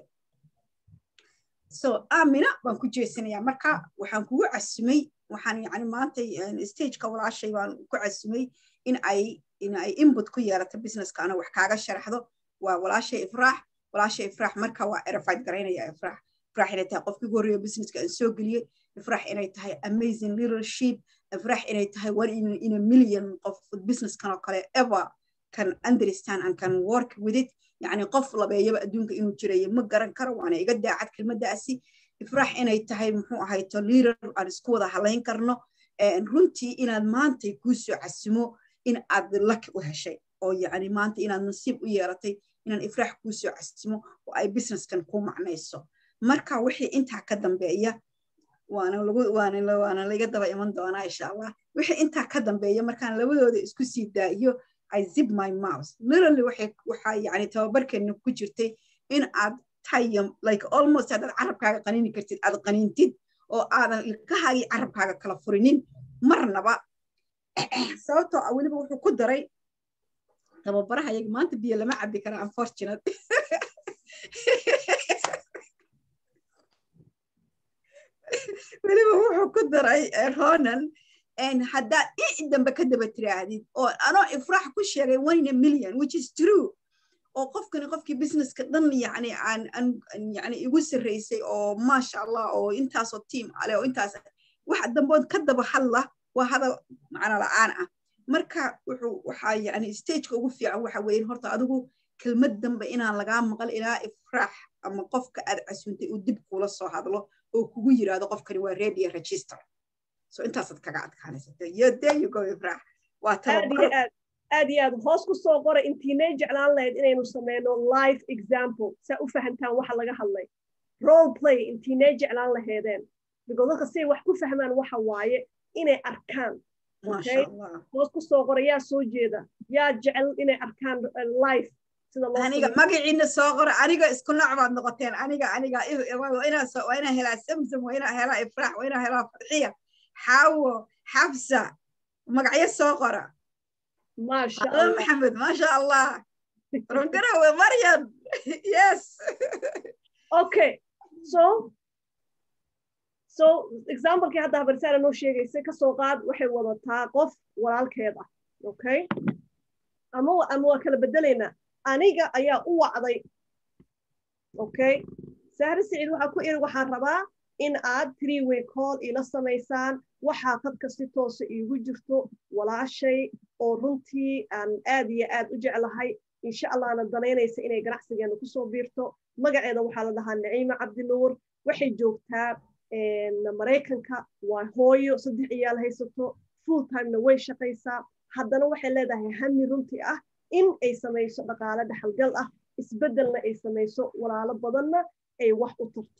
so aamina baan ku jeesanayaa marka waxaan kugu casumay waxaan yani maanta stageka walaashay baan ku casumay in ay in ay input ku yeelato businesska ana wax kaaga sharaxdo waa walaashay ifraax walaashay ifraax marka waa erified garaynaya ifraax ifraax inay tahay qofkii ugu horreeya businesska aan soo geliyey ifraax inay tahay amazing leadership ifraax inay tahay one in, in a million qof businesskan oo kale ever can understand and can work with it يعني qof labeeyaba adduunka inuu jirayo ma garan karo waana iga daacad kelmaddaasi ifraax inay tahay muxuu ahayto leader aan isku wada halayn karno runtii inaad maantay kuu soo casimo in aad laki u heshay oo yani maanta inaad nasiib u yeelatay inaan ifraax kuu soo casimo oo ay businesskan kuu macnayso marka wixii intaa ka dambeeya waana lagu waana waana laga daba iman doonaa insha allah wixii intaa ka dambeeya markaan labadooda isku sii daa'iyo I zip my mouth. Literally waxay waxaa yani tababarkeena ku jirtay in aad tayam like almost haddaad carabkaaga qanini kartid aad qanintid oo aadan ilkahaagii carabkaaga kala furinin marnaba sababtoo ah weliba wuxuu ku daray tababaraha yaga maanta biyo lama cabbi kara unfortunate weliba wuxuu ku daray ronan haddaad i dambe ka daba tiraahdid oo anoo ifraax ku sheegay one in a million which is true oo qofkani qofkii businesska dhan yani aan yani igu sarraysay oo maasha allah oo intaasoo team ale oo intaas waxa dambood ka daba hadla waa hadal macno la'aan ah marka wuxuu waxaa yani stageka ugu fiican waxa weeye horta adigu kelmad dambe inaan lagaa maqal ilaa ifraax ama qofka aad casuuntay uu dib kula soo hadlo oo kugu yiraahdo qofkani waa radio register so intaasaad kaga adkaanaysatyodeyugoifraax waa tababar aad iyo aad hoos ku soo qora intiinay jeclaan lahayd inaynu sameyno live example saa u fahantaan waxa laga hadlay role play intiinay jeclaan lahaydeen because dadka siay wax ku fahmaan waxa waaye inay arkaan hoos ku soo qora yaa soo jeeda yaa jecel inay arkaan live aniga magaciina soo qora aniga isku nooc baad noqoteen aniga aniga waa inaa helaa samsam waa inaa helaa ifraax waa inaa helaa farxiya xawo xabsa magacyo soo qora maxamed maasha allah rongarawe maryam yes okay so so examplekii hadda habarsaara noo sheegaysay kasoo qaad waxay wadataa qof walaalkeed ah okay ama ama waa kala bedelaynaa aniga ayaa u wacday okay sahre siciid waxaa ku iri waxaan rabaa in aad three way call ila samaysaan waxaa dadka si toosa iigu jirto walaashay oo runtii aan aad iyo aad u jeclahay insha allahna danaynaysa inay ganacsigeena kusoo biirto magaceeda waxaa la dhahaa naciima cabdinuur waxay joogtaa maraykanka waa hooyo saddex iyaal haysato full timena way shaqaysaa haddana waxay leedahay hami runtii ah in ay samayso dhaqaale dhaxalgal ah isbeddelna ay samayso walaalo badanna ay wax u tarto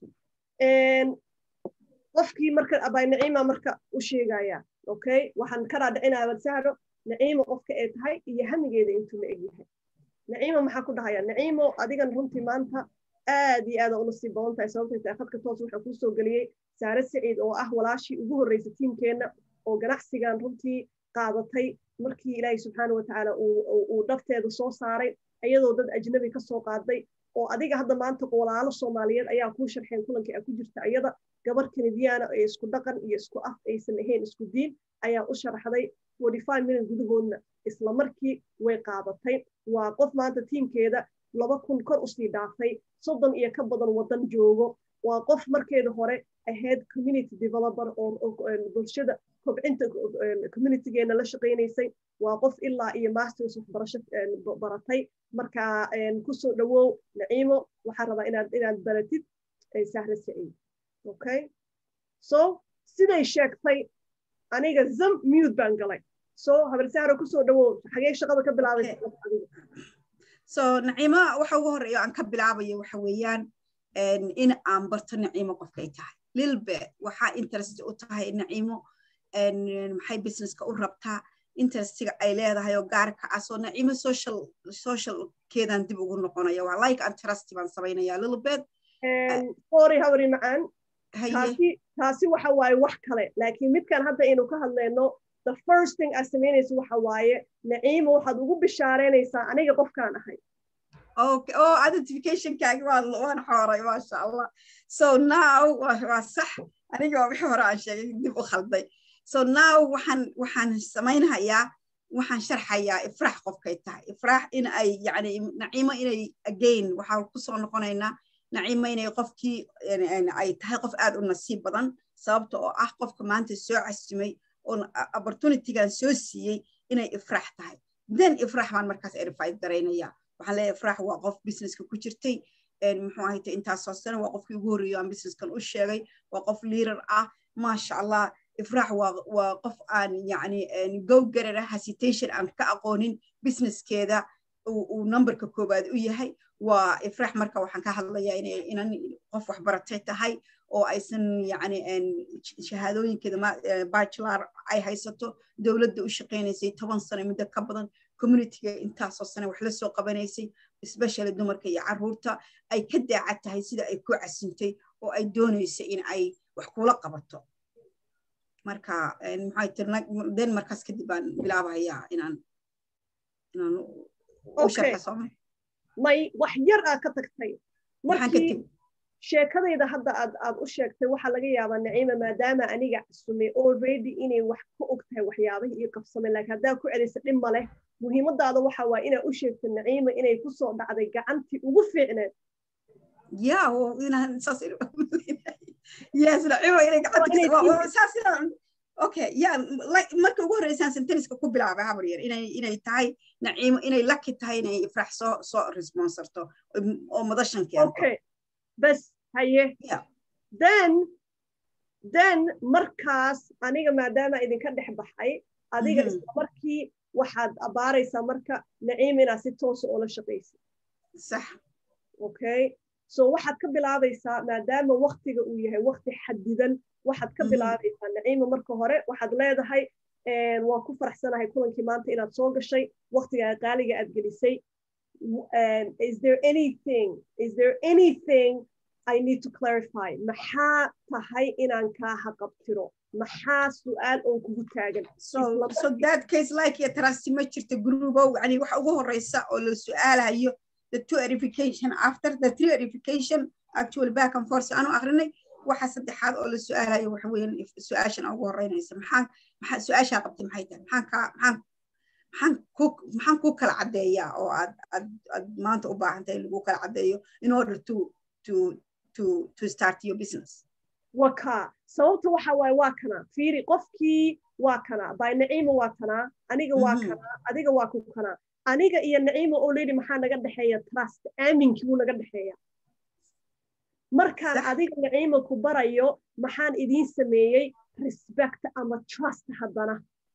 qofkii marka abay naciima marka u sheegaya okay waxaan ka dhaadhicinaya wadsahro naciima qofka ay tahay iyo hamigeeda intuu la egyahay naciima maxaa ku dhahaya naciimo adigan runtii maanta aad iyo aada una sii badan tahay sababtay tahay khadka toos waxaa kuu soo geliyey saare saciid oo ah walaashii ugu horreysay tiimkeenna oo ganacsigan runtii qaadatay markii ilaahay subxaana watacaala uu dhafteeda soo saaray iyadoo dad ajnabi ka soo qaaday oo adiga hadda maanta walaalo soomaaliyeed ayaa kuu sharxeen kulankii a ku jirta iyada gabar kanadiyaana ee isku dhaqan iyo isku af aysan ahayn isku diin ayaa u sharaxday forty five minute gudahoodna isla markii way qaadatay waa qof maanta tiimkeeda laba kun kor usii dhaafay soddon iyo ka badan waddan joogo waa qof markeeda hore ahayd community developer oo bulshada kobcinta communitygeena la shaqaynaysay waa qof ilaa iyo masters waxbarasho baratay marka kusoo dhawow naciimo waxaan rabaa inaad inaad baratid sahra saciid okay so siday sheegtay aniga zam mute baan galay so habar sahra kusoo dhawow xagee shaqada ka bilaabay so naciimo waxa ugu horeeyo aan ka bilaabayo waxa weeyaan in aan barto naciimo qofkay tahay lilbe waxaa interest u tahay naciimo maxay businesska u rabtaa interestiga ay leedahay oo gaarka ah soo naciimo social socialkeedan dib ugu noqonaya waa like and trust baan samaynaya lilbed sorry habari macaan taasi taasi waxa waaye wax kale laakiin midkan hadda aynu ka hadlayno the first thing aad samaynayso waxa waaye naciimo waxaad ugu bishaareynaysaa aniga qofkaan ahay okay oh identificationkaagi waan waan xooray maasha allah so now waa sax aniga waa wixii hore aan sheegay dib u khalday so now waxaan waxaan samaynayaa waxaan sharxayaa ifraax qofkay tahay ifraax in ay yani naciimo inay again waxaan kusoo noqonaynaa naciimo inay qofkii ay tahay qof aad u nasiib badan sababta oo ah qofka maanta soo casimay oo opportunitygan soo siiyey inay ifraax tahay then ifraax baan markaas erified garaynaya waxaan leeyahay ifraax waa qof businesska ku jirtay muxuu ahayte intaasoo sano waa qofkii ugu horreeyo aan businesskan u sheegay waa qof leader ah maasha allah ifraax waa waa qof aan yani go garara hesitation aan ka aqoonin businesskeeda uu numberka koowaad u yahay waa ifraax marka waxaan ka hadlayaa inay inan qof waxbaratay tahay oo aysan yani shahaadooyinkeeda bachelor ay haysato dowladda u shaqaynaysay toban sano muddo ka badan communityga intaasoo sane wax la soo qabanaysay especially dumarka iyo carruurta ay ka daacad tahay sida ay ku casintay oo ay doonayso in ay wax kula qabato marka maxay tirna den markaas kadib baan bilaabayaa inaan inaan u sharxa sooma may wax yar aa ka tagtay markii sheekadayda hadda aad aad u sheegtay waxaa laga yaabaa naciima maadaama aniga casumay already inay wax ka og tahay waxyaabihii ii qabsamay laakiin haddaa ku celisa dhib ma leh muhiimadaada waxa waa inaad u sheegto naciima inay ku soo dhacday gacantii ugu fiicneed ya inaan saas yes naciima inay gacanta saas inaan okay ya marka ugu horreysaan senteniska ku bilaabay habar yar inay inay tahay naciimo inay laki tahay inay ifraax soo soo responsarto oo madashan keento okay bas haye then then markaas aniga maadaama idinka dhex baxay adiga isla markii waxaad abaaraysaa marka naciim inaad si toosa oola shaqaysid sax okay so waxaad ka bilaabaysaa maadaama waktiga uu yahay wakti xadidan waxaad ka bilaabaysaa naciima marka hore waxaad leedahay waan ku faraxsanahay kulankii maanta inaad soo gashay waktigaa qaaliga aad gelisay is there anything is there anything I need to clarify maxaa tahay inaan kaa haqabtiro maxaa su-aal oo kugu taagan so so that case like iyo trust ma jirto gruubow yani waxa ugu horeysa oo la su-aalayo the two verification after the three verification actual back and forth aanu akrinay waxa saddexaad oo la su-aalayo waxa weeyaan su-aashan ugu horeynaysa maxaa maxaa su-aashaa qabtay maxay tahay maxaan kaa maxaan maxaan ku maxaan ku kala caddeeyaa oo aad aad aad maanta u baahan tahay lagu kala caddeeyo in order to to to to start your business waka sababta waxa waaye waa kana fiiri qofkii waa kana by naciima waa tanaa aniga waa kana adiga waa ku kana aniga iyo naciima already maxaa naga dhexeeya trust aaminkii buu naga dhexeeya markaan adiga naciima ku barayo maxaan idiin sameeyey respect ama trust haddana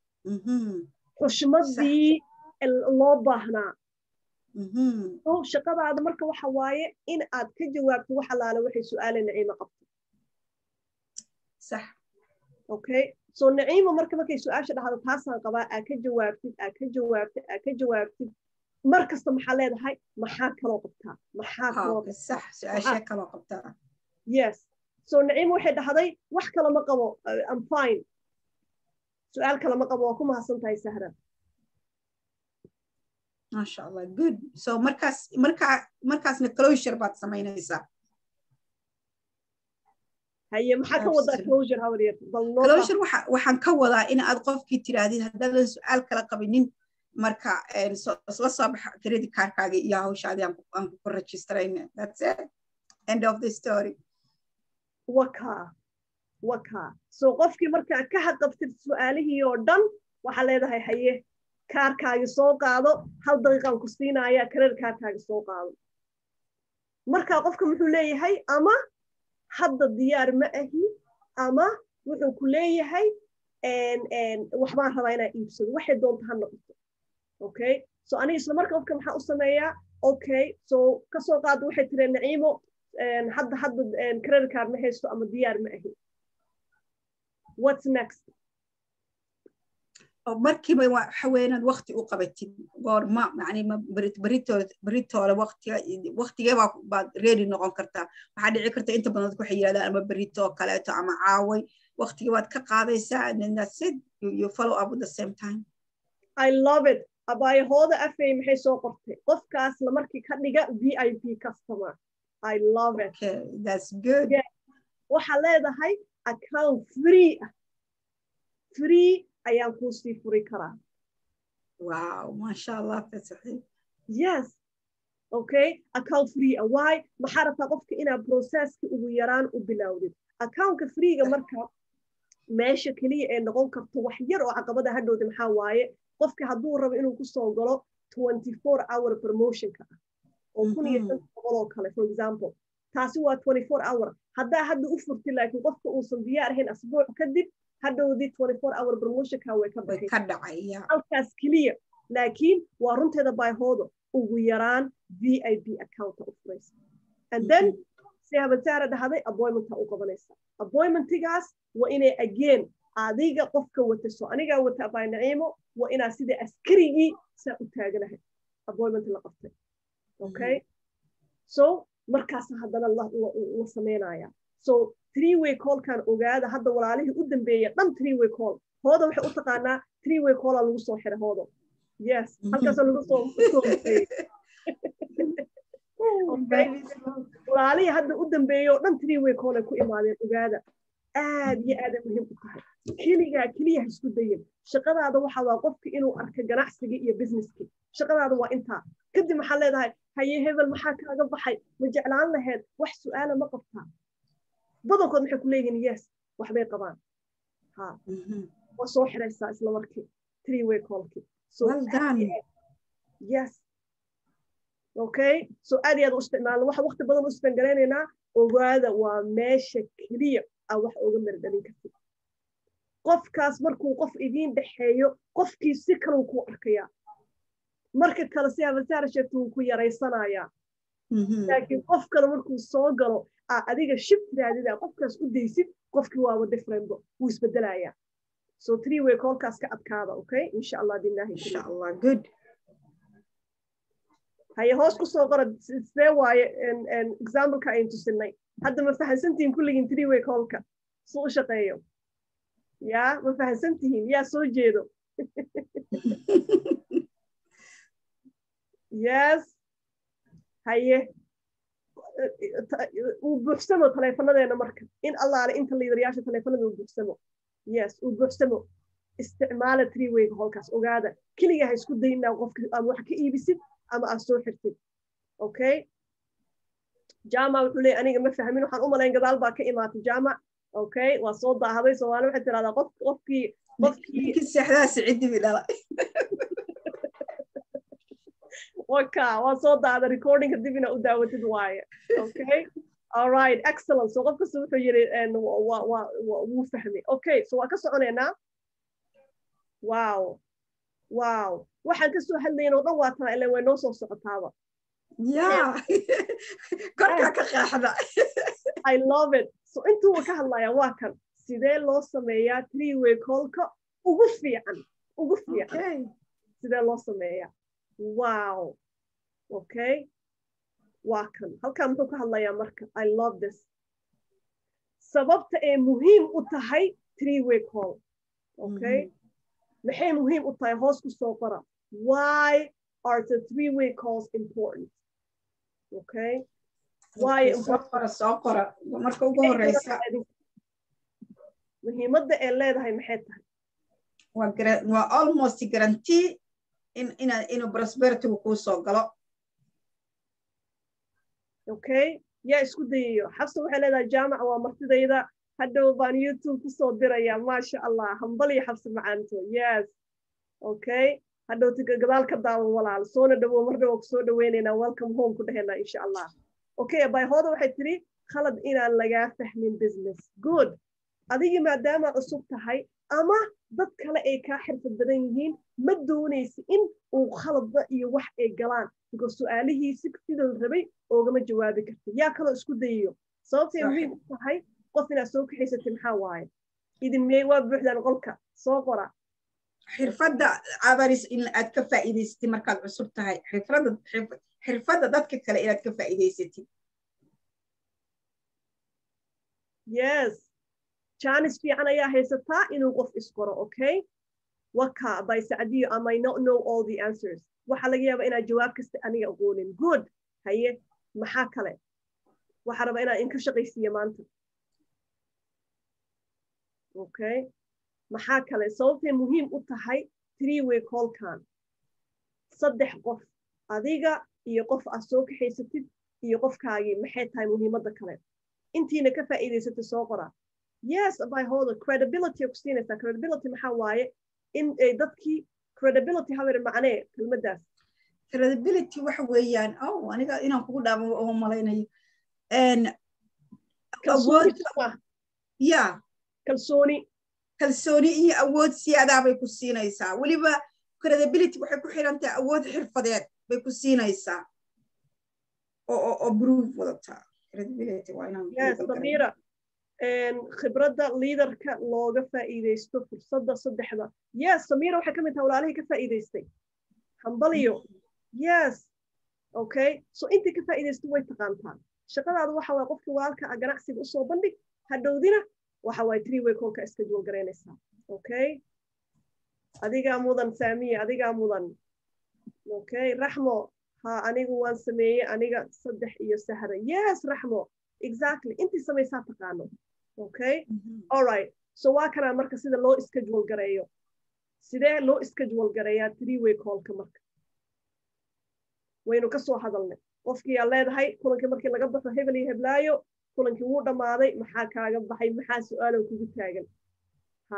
xushmadii loo baahnaa so shaqadaada marka waxa waaye in aad ka jawaabto wax alaale waxay su-aala naciima qabto sax okay so naciima marka markay su-aasha dhahdo taasaan qabaa aa ka jawaabtid aa ka jawaabtid aa ka jawaabtid mar kasta maxaa leedahay maxaa kaloo qabtaa maxaa kaloo sax su-aasha kaloo qabtaa yes so naciima waxay dhahday wax kale ma qabo am fine su-aal kale ma qabo waa ku mahadsan tahay sahra maasha allah good so markaas markaa markaasna closure baad samaynaysaa haye maxaa ka wadaa closure hawryar closure waxaan ka wadaa in aad qofkii tirahdid haddaadan su-aal kala qabinin marka isla soo baxa credit cardkaaga iyo hawshaadii aan ku registrayna that's it end of the story waka waka so qofkii markaa ka haqabtid su-aalihii oo dhan waxaa leedahay haye kaarkaagi soo qaado hal daqiiqaan ku siinaya credit cardkaagi soo qaado markaa qofka muxuu leeyahay ama hadda diyaar ma ahi ama wuxuu ku leeyahay waxbaan rabaa inaa iibsado waxay doonta ha noqoto okay so aniga isla marka qofka maxaa u sameeyaa okay so kasoo qaado waxay tiri naciimo hadda hadda credit card ma haysto ama diyaar ma ahi what's next markiiba waxa weynaad wakti u qabatid goorma yani beritoole waktigee baad ready noqon kartaa waxaa dhici karta inta badan dadku waxay yidhahdaan ama berito kaleeto ama caaway waktigii baad ka qaadaysaa and then that's it you, you follow up with the same time i love it abaayahooda afay maxay soo qortay qofkaasna markii ka dhiga v i p customer i love it okay that's good waxaa leedahay account free ah free ayaan kuu sii furi karaa wow masha allah fasaxi yes okay account free ah why maxaa rabtaa qofka inaad processki ugu yaraan u bilowdid accountka freega marka meesha keliya ee noqon karto wax yar oo caqabada hadhowda maxaa waaye qofka hadduu rabo inuu kusoo galo twenty four hour promotionka ah oo kun iyo shan boqol oo kale for example taasi waa twenty four hour haddaa hadda u furti laakiin qofka uusan diyaar ahayn asbuuc kadib hadhowdii twenty four hour promotionka way ka baxay ka dhacaya halkaas keliya laakiin waa runteeda baahooda ugu yaraan v i p accounta u furaysa and then si habansaara dhahday appointmenta u qabanaysa appointmentigaas waa inay again adiga qofka wata so anigaa wata abaa naciimo waa inaa sida askarigii saa u taaganahay appointment la qabtay okay so markaasa haddana la sameynaya so three way callkan ogaada hadda walaalihii u dambeeya dhan three way call hooda waxay u taqaanaa three way calla lagu soo xiray hoodo yes halkaasa lagu soo walaalihii hadda u dambeeya oo dhan three way call ay ku imaadeen ogaada aad iyo aaday muhiim u tahay keligaa keliya ha isku dayin shaqadaada waxa waa qofka inuu arka ganacsigii iyo businesskii shaqadaada waa intaa kadib maxaa leedahay haye hebel maxaa kaaga baxay ma jeclaan laheyd wax su-aala ma qabtaa badankood maxay ku leeyihiin yes waxbay qabaan ha waa soo xiraysaa isla markii three way callkii so yes okay so aad iyo aad u isticmaalna waxa waqti badan u isbangaraynayna ogaada waa meesha keliya aa wax oga mardhalin kartid qofkaas markuu qof idiin dhexeeyo qofkii si kaleu ku arkayaa marka kale si habasaara sheegta wuu ku yaraysanayaa laakiin qof kale markuu soo galo aa adiga shib raadida qofkaas u daysid qofkii waaba differentbo wuu isbedelayaa so three way callkaas ka adkaada okay insha allah billahi insha allah good haye hoos kusoo qora sidee waaye exampleka ayn tusinay hadda ma fahansantihiin kulligiin three way callka su u shaqeeyo ya ma fahansantihiin yaa soo jeedo yes haye uu buuxsamo taleefonadeena marka in allaale inta liidarayaasha taleefonada uu buuxsamo yes uu buuxsamo isticmaala three wayga holkaas ogaada keliga ha isku daynaa qofka ama wax ka iibisid ama aad soo xirtid okay jama wuxuu leeyahy aniga ma fahmin waxaan u malayn gadaal baa ka imaatay jama okay waa soo daahaday soomaali waxay tiraahdaa qof qofkii qofkii seexdaa sicidi bi dhala waka waa soo daada recordingka dib ina u daawatid waaye okay all right excellent so qof kasta wuxuu yiri wuu fahmay okay so waa ka soconaynaa wow wow waxaan kasoo hadlayn oo dhan waa tana ilan way noo soo socotaaba ya korkaa ka qaaxda i love it so intuu ka hadlaya waa kan sidee loo sameeyaa three way callka ugu fiican ugu fiican sidee loo sameeyaa wow okay waa kan halkaa muxuu ka hadlayaa marka i love this sababta ay muhiim u tahay three way call okay maxay muhiim u tahay hoos ku soo qora why are the three-way calls important okay why soo qora soo qora marka ugu horeysa muhiimadda ee leedahay maxay tahay waa waa almost guarantee in ina inuu prosperitigu kuu soo galo okay yaa isku dayayo xabsa waxay leedahay jaamaca waa martidayda hadhow baan youtube kusoo diraya maasha allah hambaliyo xabsi macaanto yes okay hadhow gadaal ka daawan walaal soona dhawow mar dhawo kusoo dhaweynaynaa welcome home ku dhehena insha allah okay bayhooda waxay tiri khalad inaan lagaa fahmin business good adigii maadaama cusub tahay ama dad kale ay kaa xirfad badan yihiin ma doonaysa in uu khaladba iyo wax ay galaan because su-aalihiisi sidoo rabay oogama jawaabi karta yaa kaloo isku dayayo sababtay muhiim u tahay qof inaad soo kaxaysatay maxaa waaye idin miyey waa buuxdaan qolka soo qora xirfadda abaris in aad ka faa'iidaysatid markaad cusub tahay xirfadda xirfadda dadka kale inaad ka faa'iidaysatid yes jaanis fiican ayaa haysataa inuu qof isqoro okay waka by sacdiyo i might not know all the answers waxaa laga yaabaa inaad jawaab kasta aniga aqoonin good haye maxaa kale waxaa rabaa inaan inka shaqaysiiya maanta okay maxaa kale sababtay muhiim u tahay three way callkan saddex qof adiga iyo qof aad soo kaxaysatid iyo qofkaagii maxay tahay muhiimadda kale intiina ka faa'iidaysatay soo qora yes by holder credibility ku siinaysaa credibility maxaa waaye in ay dadkii credibility hawer macnee kelmaddaas credibility waxa weeyaan oh aniga inaan kugu dhaamo oo malaynayo ya kalsooni kalsooni iyo awood siyaadaa bay ku siinaysaa weliba credibility waxay ku xiran tahay awood xirfadeed bay ku siinaysaa oo oo proof wadataa credibility waa inaan yes samira khibradda liidarka looga faa'iidaysto fursadda saddexda yes samira waxay ka mid tahay walaalihii ka faa'iidaystay hambaliyo yes okay so intii ka faa'iidaysto way taqaantaa shaqadaada waxa waye qofka walaalka a ganacsiga usoo bandhig hadhowdina waxa waye three way callka iska duwal garaynaysaa okay adigaa mudan saamiye adigaa mudan okay raxmo ha anigu waan sameeyey aniga saddex iyo sahra yes raxmo exactly intii samaysaa taqaano okay all right so waa kanaa marka sida loo schedule gareeyo sidee loo schedule gareeyaa three way callka marka waynu kasoo hadalnay qofkii aa leedahay kulankii markii laga baxo hebel iyo heblaayo kulankii wuu dhammaaday maxaa kaaga baxay maxaa su-aalow kugu taagan ha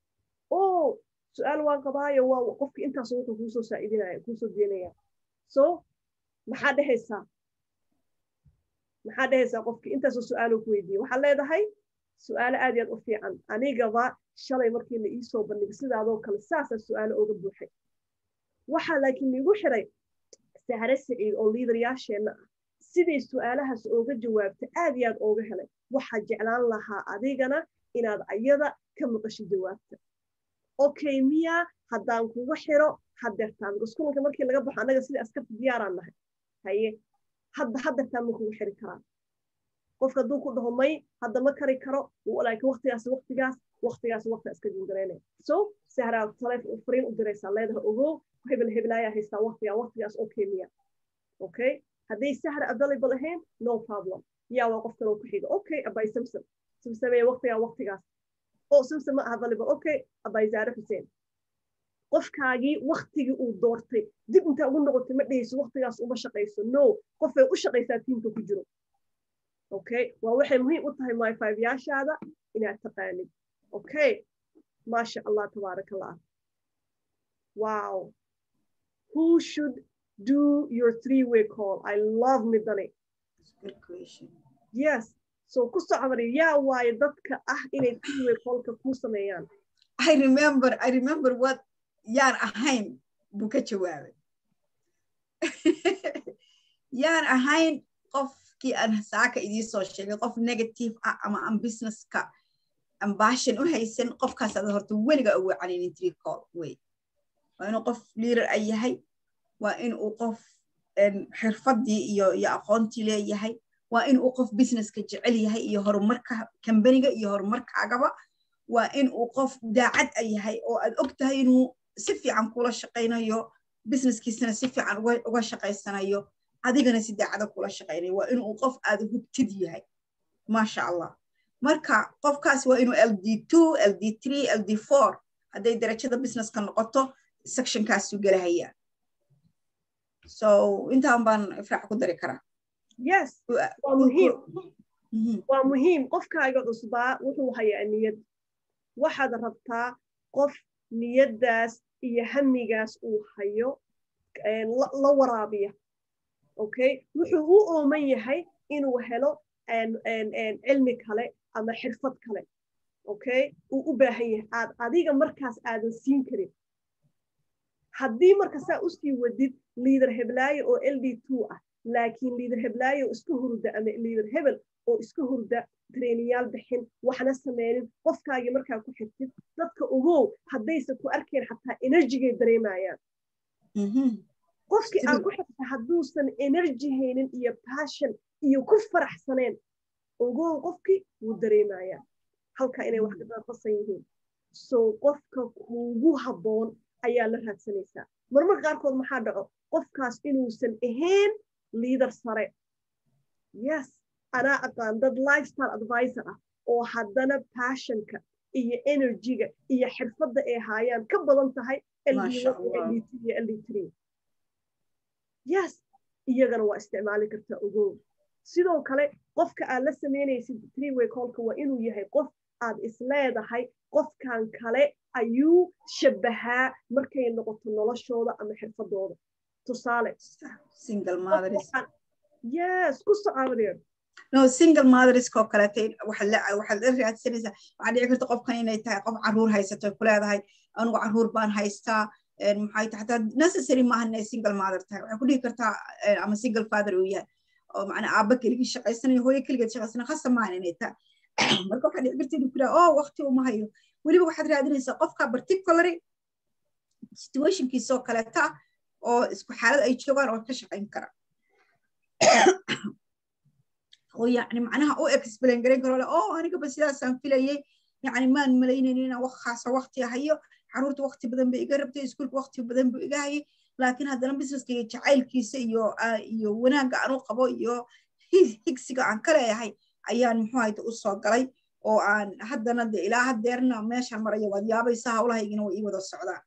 o su-aal waan qabaayo waa qofkii intaas wuxuu kuusoo saaidinaya kuusoo deenaya so maxaa dhehaysaa maxaa dhehaysaa qofkii intaasoo su-aalo ku weydiiye waxaa leedahay su-aalo aad iyo aad u fiican anigaba shalay markii la iisoo bandhigay sidaadoo kale saasaa su-aalo oga buuxay waxaa laakiin liigu xiray sahre saciid oo liidaryaasheenna ah siday su-aalahaas ooga jawaabta aad iyo aad ooga helay waxaa jeclaan lahaa adigana inaad ayada ka maqasho jawaabta okay miya haddaan kuga xiro hadeertaan because kulanka markii laga baxo annaga sida askarta diyaaraan nahay haye hadda hadeertaan ma kugu xiri karaa qofka hadduu ku dhaho may hadda ma kari karo laakiin waqtigaas waqtigaas waqtigaas waqti iska juulgaraynaya so sahraa taleefon fariin u diraysaa leedahay ogow hebel hebelaayaa haystaa waqtigaa waqtigaas okay miya okay hadday sahra available ahayn no problem yaa waa qof kaloo ku xiga okay abay samsam samsamee waqtigaa waqtigaas oo samsam ma aha available okay abay zaare xuseen qofkaagii waktigii uu doortay dib intaa ugu noqotay ma dhehayso waqtigaas uma shaqayso no qofay u shaqaysaa tiimka ku jiro okay waa waxay muhiim u tahay my five yaashaada inaad taqaanid okay maasha allah tabaaraka allah wow who should do your three way call i love midani yes so ku socmari yaa waaye dadka ah inay three way callka ku sameeyaan i remember i remember what yaan ahayn buu ka jawaabay yaan ahayn qofkii aan saaka idii soo sheegay qof negative ah ama aan businesska ambashin u haysan qofkaas ada horta weliga ugu caninin three call wey waa inuu qof leader a yahay waa inuu qof xirfaddii iyo iyo aqoontii leeyahay waa inuu qof businesska jecel yahay iyo horumarka kambaniga iyo horumarkaagaba waa inuu qof daacad a yahay oo aad og tahay inuu si fiican kula shaqaynayo businesskiisana si fiican uga shaqaysanayo adigana si daacada kula shaqaynayo waa inuu qof aad hubtid yahay maasha allah marka qofkaas waa inuu ld two ld three ld four hadday darajada businesska noqoto sectionkaasuu gelahayaa so intaan baan ifraax ku dari karaa yes waa muhiim waa muhiim qofkaaga cusbaa wuxuu hayaa niyad waxaad rabtaa qof niyaddaas iyo hamigaas uu hayo la waraabiya okay wuxuu u ooman yahay inuu helo cilmi kale ama xirfad kale okay uu u baahan yahay aad adiga markaas aadan siin karin haddii marka saa usii wadid liader heblaayo oo ld two ah laakiin liader heblaayo oo iska hurda ama liader hebel oo iska hurda treniyaal bixin waxna sameynin qofkaagii markaa ku xirtid dadka ugow haddaysan ku arkayn xataa enerjigay dareemayaan qofkii aan ku xirta hadduusan energy haynin iyo passion iyo ku faraxsaneen ogow qofkii wuu dareemayaa halkaa inay wax kaaqasan yihiin so qofka kuugu habboon ayaa la raadsanaysaa marmar qaarkood maxaa dhaco qofkaas inuusan ahayn liader sare yes anaa aqaan dad lifestyle advisor ah oo haddana passionka iyo energyga iyo xirfadda ay haayaan ka badan tahay yes iyagana waa isticmaali kartaa ogow sidoo kale qofka aad la samaynaysid treeway colka waa inuu yahay qof aad isleedahay qofkan kale ayuu shabbahaa markay noqoto noloshooda ama xirfadooda tusaale yes ku socaabadeen no single motherskoo kaleete waxaad la raadsanaysaa waxaa dhici karta qofkan inay tahay qof caruur haysato ku leedahay anugu caruur baan haystaa maxay tahay hataa necessary maaha inay single mother tahay waxay ku dhihi kartaa ama single father uu yahay oo macnaa aabba keligii shaqaysanayo hooyo keligeed shaqaysanayo khasa maahan inay tahay marka waxaa dhici karta inuu ku dhaha oh waqti uma hayo weliba waxaad raadinaysaa qofka particulary situationkiisoo kaleeta oo isku xaalad ay joogaan oo ka shaqayn kara oo yani macnaha u explain garan karo oo anigaba sidaasaan filayay yani maan malaynaynin inaan wakhaasa waqti hayo caruurta waqti badan ba iga rabtay iskuulka waqti badan bu iga hayay laakiin haddana businesska iyo jacaylkiisa iyo iyo wanaagga aan u qabo iyo higsiga aan ka leeyahay ayaan muxuu hayta u soo galay oo aan haddana de ilaa haddeerna meeshaan maraya waad yaabaysaa hawlahaygina way ii wada socdaan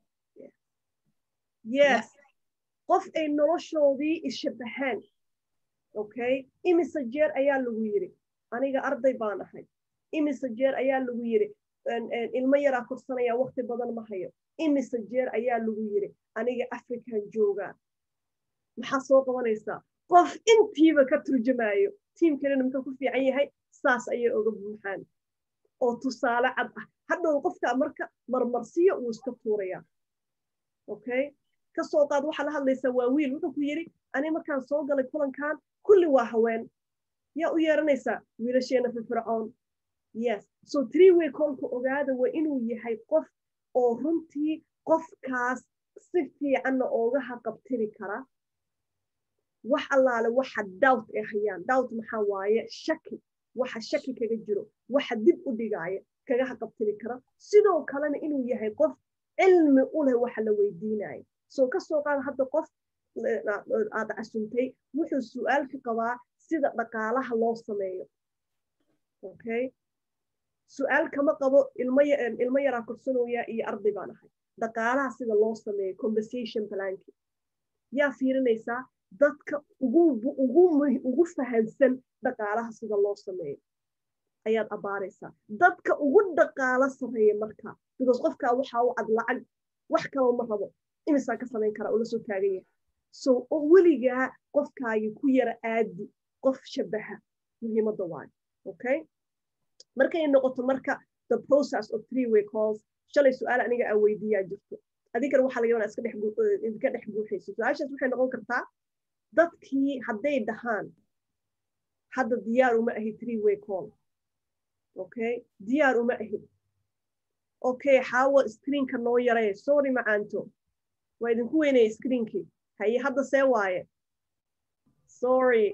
yes qof ay noloshoodii ishabahaan okay imise jeer ayaa lagu yidhi aniga arday baan ahay imise jeer ayaa lagu yidhi ilmo yaraa korsanaya waqti badan ma hayo imise jeer ayaa lagu yidhi aniga african joogaa maxaa soo qabanaysaa qof intiiba ka turjamaayo tiimkanina muxuu ku fiican yahay saas ayay oga buuxaan oo tusaale cad ah hadhow qofka marka marmarsiyo uu iska tuurayaa okay kasoo qaad waxaa la hadlaysaa waa wiil wuxuu ku yidhi ani markaan soo galay kulankan kulli waa haween yaa u yeeranaysaa wiilasheena firfircoon yes so three way kolka ogaada waa inuu yahay qof oo runtii qofkaas si fiicanna ooga haqabtiri kara wax allaale waxa doubt ay hayaan doubt maxaa waaye shaki waxa shaki kaga jiro waxa dib u dhigaaya kaga haqabtiri kara sidoo kalena inuu yahay qof cilmi u leh waxa la weydiinayo soo kasoo qaada hadda qof aad casuntay wuxuu su-aal ka qabaa sida dhaqaalaha loo sameeyo okay su-aal kama qabo ilmo yaraa korsanooya iyo arday baan ahay dhaqaalaha sida loo sameeyo conversation planki yaa fiirinaysaa dadka ugu fahansan dhaqaalaha sida loo sameeyo ayaad abaaraysaa dadka ugu dhaqaalo sameeya marka because qofkaa waxaa u cad lacag wax kaloo ma rabo imisaa ka samayn karaa ula soo taagan yahay so weligaa qofkaagi ku yara aadi qof shabaha muhiimadda waayo okay markay noqoto marka the process of three way calls shalay su-aal aniga aan weydiiyaa jirto adinkana waxaa laga yabanaa iska dhex guuxayso su-aashaas waxay noqon kartaa dadkii hadday dhahaan hadda diyaar uma ahi three way call okay diyaar uma ahi okay xaawo screenka noo yaree sorry macaanto waa idinku weynaya screenkii haye hadda see waaye sorry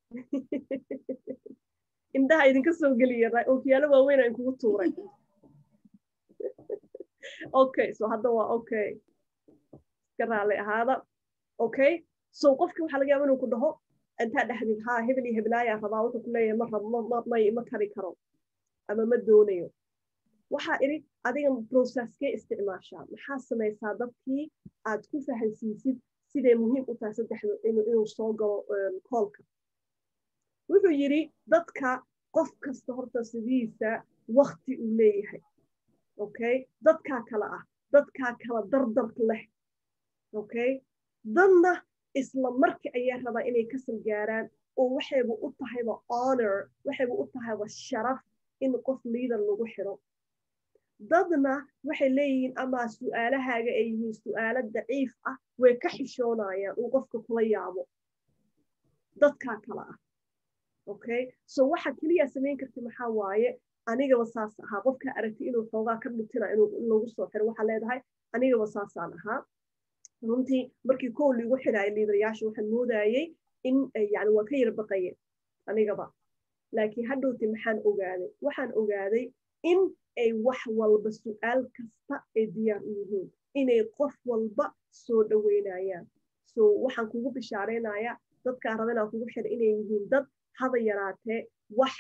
indhaha idinka soo geliya ookiyaalo waaweyn aan kugu tuuray okay so hadda waa okay ka raali ahaada okay so qofki waxaa laga yaaba inuu ku dhaho intaa dhexdid haa hebel iyo heblaayaa rabaa wuxuu ku leeyahay ma rab ma ma kari karo ama ma doonayo waxaa idhi adiga processkee isticmaashaa maxaa samaysaa dadkii aad ku fahansiisid siday muhiim u tahay saddexdu inuu soo galo koolka wuxuu yidhi dadka qof kasta horta sidiisa wakti uu leeyahay okay dadkaa kale ah dadkaa kala dardarka leh okay dadna isla markii ayaa rabaa inay kasal gaaraan oo waxayba u tahayba honor waxayba u tahayba sharaf in qof liader lagu xiro dadna waxay leeyihiin ama su'aalahaaga ay yihiin su'aalo daciif ah way ka xishoonayaan uu qofka kula yaabo dadkaa kale ah okay so waxa keliya samayn karta maxaa waaye anigaba saas ahaa qofkaa aragtay inuu xoogaa ka dhutina in lagu soo xiro waxaa leedahay anigaba saasaan ahaa runtii markii kow liigu xidhaayay liidarayaasha waxaan moodayay in yani waa ka yara baqaye anigaba laakiin hadhowti maxaan ogaaday waxaan ogaaday in ay wax walba su'aal kasta ay diyaar u yihiin inay qof walba soo dhoweynayaan so waxaan kugu bishaaraynayaa dadkaa raba inaan kugu xidha inay yihiin dad haba yaraatee wax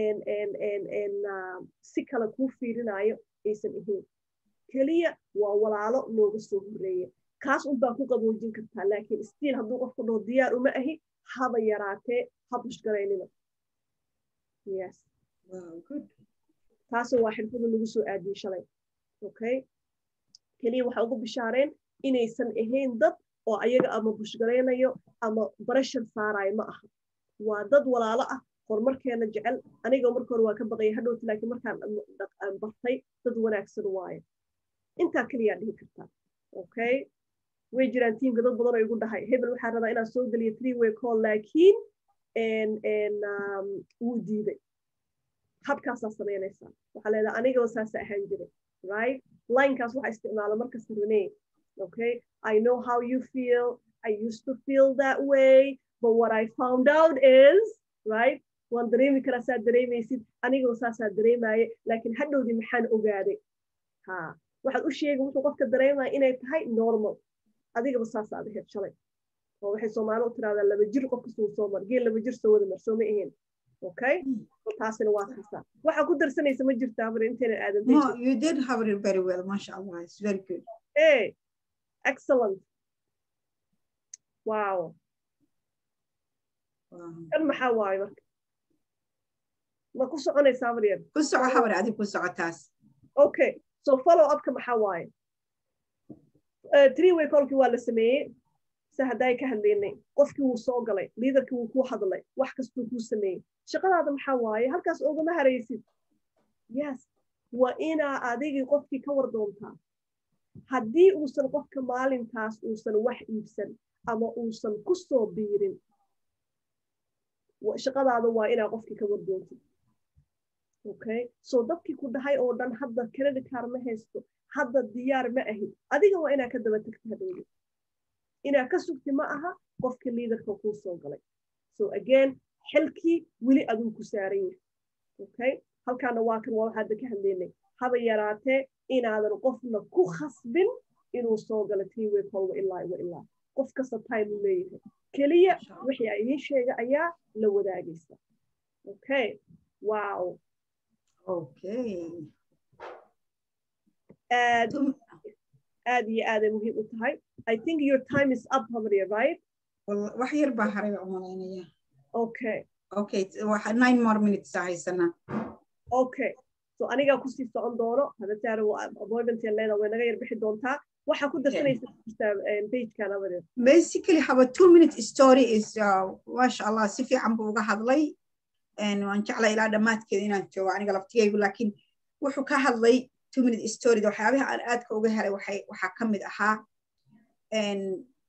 si kale kuu fiirinayo aysan ahayn keliya waa walaalo nooga soo horreeya kaas unbaa ku qaboojin kartaa laakiin stiil hadduu qofku dhaho diyaar uma ahi haba yaraatee ha bushgaraynina yes taasoo waa xirfada lagu soo aadiyey shalay okay keliya waxaa ugu bishaareen inaysan ahayn dad oo ayaga ama bushgaraynayo ama barashar saarayo ma aha waa dad walaalo ah horumarkeena jecel aniga marka hore waa ka baqaya hadhowta laakiin markaan bartay dad wanaagsan waayo intaa keliyaa dhihi kartaa okay way jiraan tiimka dad badan oo igu dhahay hebel waxaa rabaa inaan soo geliyo three way call laakiin wuu diiday habkaasaa samaynaysaa waxaa leedahay anigaba saasa ahaan jiray right linekaas waxaa isticmaala markasta renee okay i know how you feel i used to feel that way but what i found out is right waan dareemi karaa saa dareemaysid anigaba saasaa dareemaaye laakiin hadhowdii maxaan ogaaday ha waxaad u sheegay wuxuu qofka dareemaya inay tahay normal adigaba saasaad ahayd shalay oo waxay soomaali u tiraahdaa laba jir qofka suu soo mar geel laba jir soo wada mar soo ma ahayn okay taasina waa kaasaa waxaa ku darsanaysa ma jirta habar intaynan aadan No, you did have it very well, mashallah. It's very good. hey excellent wow Wow. kan maxaa waaye marka ma ku soconaysaa habar yar Ku soco habar adi ku socotaas. okay so follow upka maxaa waaye three way callkii waa la sameeyey se hadday ka hadlaynay qofkii wuu soo galay liidarkii wuu kuu hadlay wax kastuu kuu sameeyey shaqadaada maxaa waaye halkaas ogama haraysid yes waa inaa adigii qofkii ka war doontaa haddii uusan qofka maalintaas uusan wax iibsan ama uusan ku soo biirin shaqadaada waa inaa qofkii ka war doontid okay so dadkii ku dhahay oo dhan hadda credit card ma haysto hadda diyaar ma ahid adiga waa inaa ka daba tagta hadhowda inaa ka sugti ma aha qofka liidarka kuu soo galay so again xilkii weli aduu ku saaran yahay okay halkaana waa kan waa waxaa hadda ka hadlaynay haba yaraatee inaadan qofna ku khasbin inuu soo galo tiway kolwa ilaa wa ilaa qof kasta time uu leeyahay keliya wixii a idiin sheega ayaa la wadaagaysa okay wow Okay. aad aad iyo aaday muhiim u tahay i think your time is up habriya right Wal- Wax yar baa haray baan u malaynaya. okay Okay, t- waxa nine more minutes aa haysanaa. okay so anigaa kusii socon doono hadataara appointment leeda way naga yar bixi doontaa waxaa ku darsanaysa jirtaa pagekan habadeed Basically, have a two minute story is, uh, masha Allah, si fiican buu uga hadlay. And waan jeclay ilaa dhammaadkeeda inaan joogo aniga laftigaygu, laakiin wuxuu ka hadlay two minute story. Waxyaabaha aan aadka uga helay waxay- waxaa ka mid ahaa and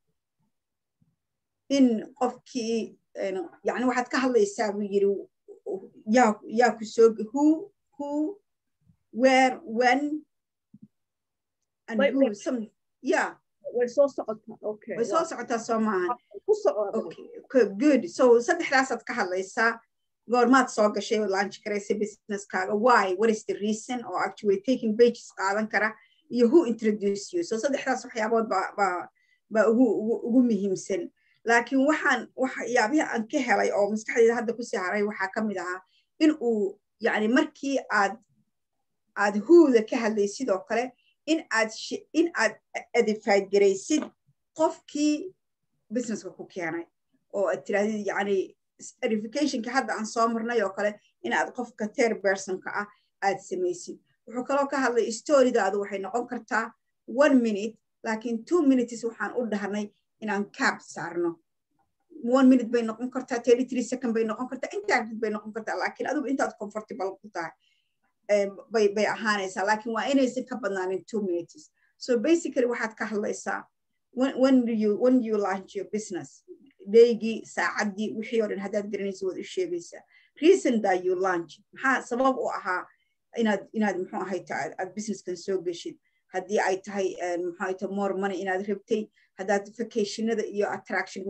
in qofkii een, yacni waxaad ka hadlaysaa buu yiri yaa yaa ku soo who who where when and Wait, who wait. some yeah way soo socotaa okay way soo socotaa soo maahan ku soco habadeed. okay okay, good so saddexdaasaad ka hadlaysaa goormaad soo gashay oo launch garaysa businesskaaga why what is the reason or actually taking pages qaadan kara iyo who introduce you so saddexdaas waxyaabood baa baa baa ugu ugu ugu muhiimsan laakiin waxaan waxyaabihi aan ka helay oo maskaxdeyda hadda kusii haray waxaa ka mid ahaa in uu yani markii aad aad huuda ka hadlay sidoo kale in aad in aad edified garaysid qofkii businesska ku keenay oo aad tirahdid yani edificationka hadda aan soo marnay oo kale in aad qofka ter bersonka ah aad samaysid wuxuu kaloo ka hadlay storydaadu waxay noqon kartaa one minute laakiin two minutes waxaan u dhahnay inaan cab saarno one minute bay noqon kartaa thirty three second bay noqon kartaa intaa bay noqon kartaa laakiin adigu intaad comfortable ku tahay bay bay ahaanaysaa laakiin waa inaysan ka badnaanin two minutes so basically waxaad ka hadlaysaa when, when do you when do you launch your business daygii saacaddii wixii oo dhan haddaad garanaysa waad u sheegaysaa reason that you launch maxaa sabab u ahaa inaad inaad muxuu ahayta aad businesskan soo geshid haddii ay tahay muxuu ahayta more money inaad rabtay haddaad vacationada iyo attraction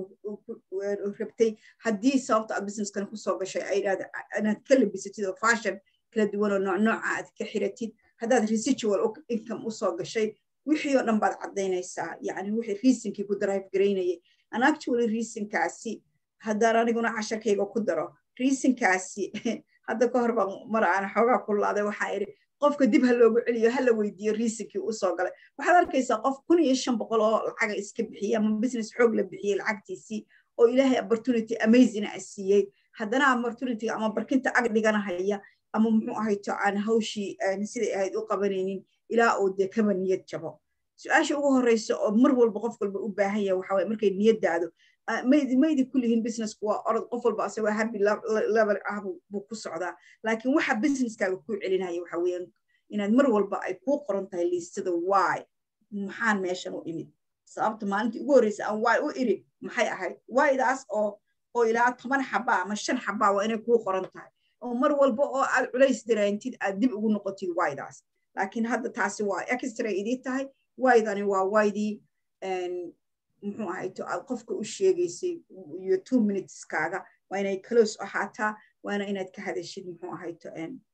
rabtay haddii sababta aad businesskan kusoo gashay ay inaad ka labisatid oo fashion kala duwan oo nooc nooca aad ka xiratid haddaad residual income usoo gashay wixii oo dhan baad caddaynaysaa yani wixii reasonkii ku drive garaynayay and actually reasonkaasi haddaan aniguna casharkayga ku daro reasonkaasi hadda ka hor baan mar aan xoogaa ku laaday waxaa idhi qofka dib ha loogu celiyo ha la weydiiyo reasonkii usoo galay waxaad arkaysaa qof kun iyo shan boqol oo lacaga iska bixiyey ama business xoog la bixiyey lacagtiisii oo ilaahay opportunity amazing a siiyey haddana opportunity ama barkinta ag dhiganahaya ama muxuu ahayto aan hawshii siday ahayd u qabanaynin ilaa uu dee kaba niyad jabo su-aasha ugu horeysa oo mar walba qof walba u baahan yahay waxa waye markay niyaddaado maydi maydi kullihiin businessku waa orod qof walba asagoo happy level ah buu ku socdaa laakiin waxa businesskaaga kuu celinaya waxa weeyaan inaad mar walba ay kuu qoran tahay liistada why maxaan meeshan u imid sababta maalintii ugu horreysa aan why u iri maxay ahayd whydaas oo oo ilaa toban xabaa ama shan xabaa waa inay kuu qoran tahay oo mar walba oo aad culays daraantid aad dib ugu noqotid whydaas laakiin hadda taasi waa extra idii tahay wydani waa wydii muxuu ahayto aad qofka u sheegaysay iyo two minuteskaga waa inay close ahaataa waana inaad ka hadashid muxuu ahayto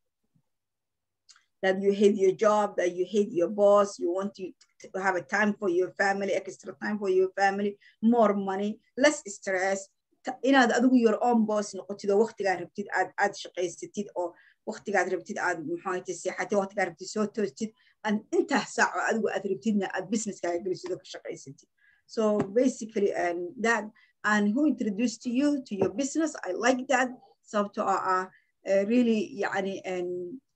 that you hate your job that you hate your boss you want to, to have a time for your family extra time for your family more money less stress inaad adigu your own boss noqotid oo waqtigaad rabtid aad aad shaqaysatid oo waqtigaad rabtid aad muxuu ahayto seexatid waqtigaad rabtid soo toostid intaas saac oo adigu aad rabtidna aad businesskaaga gelisid oo ka shaqaysatid So basically, and that and who introduced to you to your business, I like that. So to uh, uh really يعني and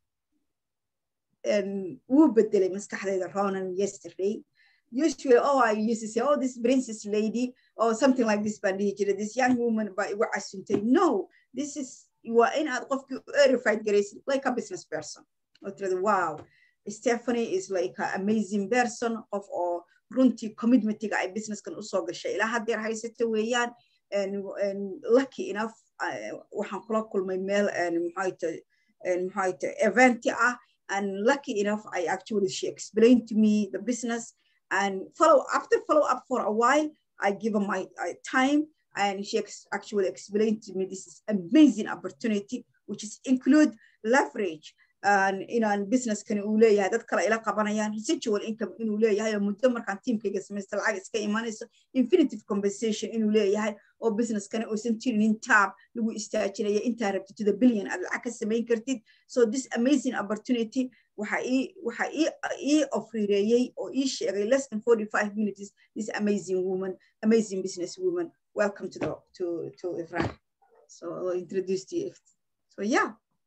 and وبدل مسكحة Ronan yesterday. Usually, oh, I used to say, oh, this princess lady, or something like this, but this young woman, but I say, no, this is you are in a verified grace, like a business person. Wow, Stephanie is like an amazing person of all. runtii commitmentiga ay businesskan usoo gashay ilaa haddeer haysata weeyaan lucky enough waxaan kula kulmay meel maxaayta eventi ah and lucky enough I actually she explained to me the business and follow after follow up for a while I give her my uh, time and she ex actually explained to me this is amazing opportunity which is include leverage inaan businesskani uu leeyahay dad kale ila qabanayaan residual income inuu leeyahay oo muddo markaan tiimkayga samaysta lacag iska imanayso infinitive compensation inuu leeyahay oo businesskani uusan jirinin taab lagu istaajinaya intaa rabtid to the billion aad lacag ka samayn kartid so this amazing opportunity waxa ii waxa ii ii ofrireeyey oo ii sheegay less than 45 minutes this amazing woman amazing business woman welcome to the to to Ifrah so I'll introduce to you so yeah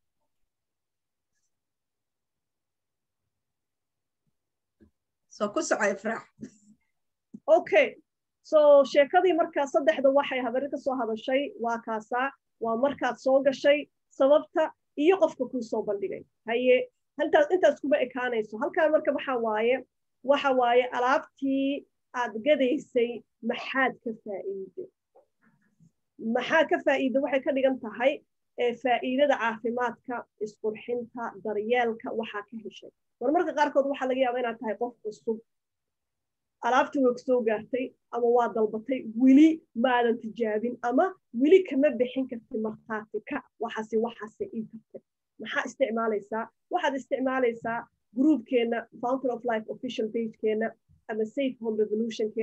so ku soco ifraax okay so sheekadii markaa saddexda waxay habari ka soo hadashay waa kaasaa waa markaad soo gashay sababta iyo qofka kuu soo bandhigay haye haltaas intaas kuma ekaanayso halkaan marka waxa waaye waxa waaye alaabtii aad gadaysay maxaad ka faa'iiday maxaa ka faa'iida waxay ka dhigan tahay faa'iidada caafimaadka isqurxinta daryeelka waxaa ka heshay marmarka qaarkood waxaa laga yaaba inaad tahay qof cusub alaabtii way kusoo gaartay ama waa dalbatay weli maadan tijaabin ama weli kama bixin karti markhaati ka waxaase waxaase ii kartay maxaa isticmaalaysaa waxaad isticmaalaysaa gruubkeenna fountain of life official pagekeenna ama safe home revolutionkeenna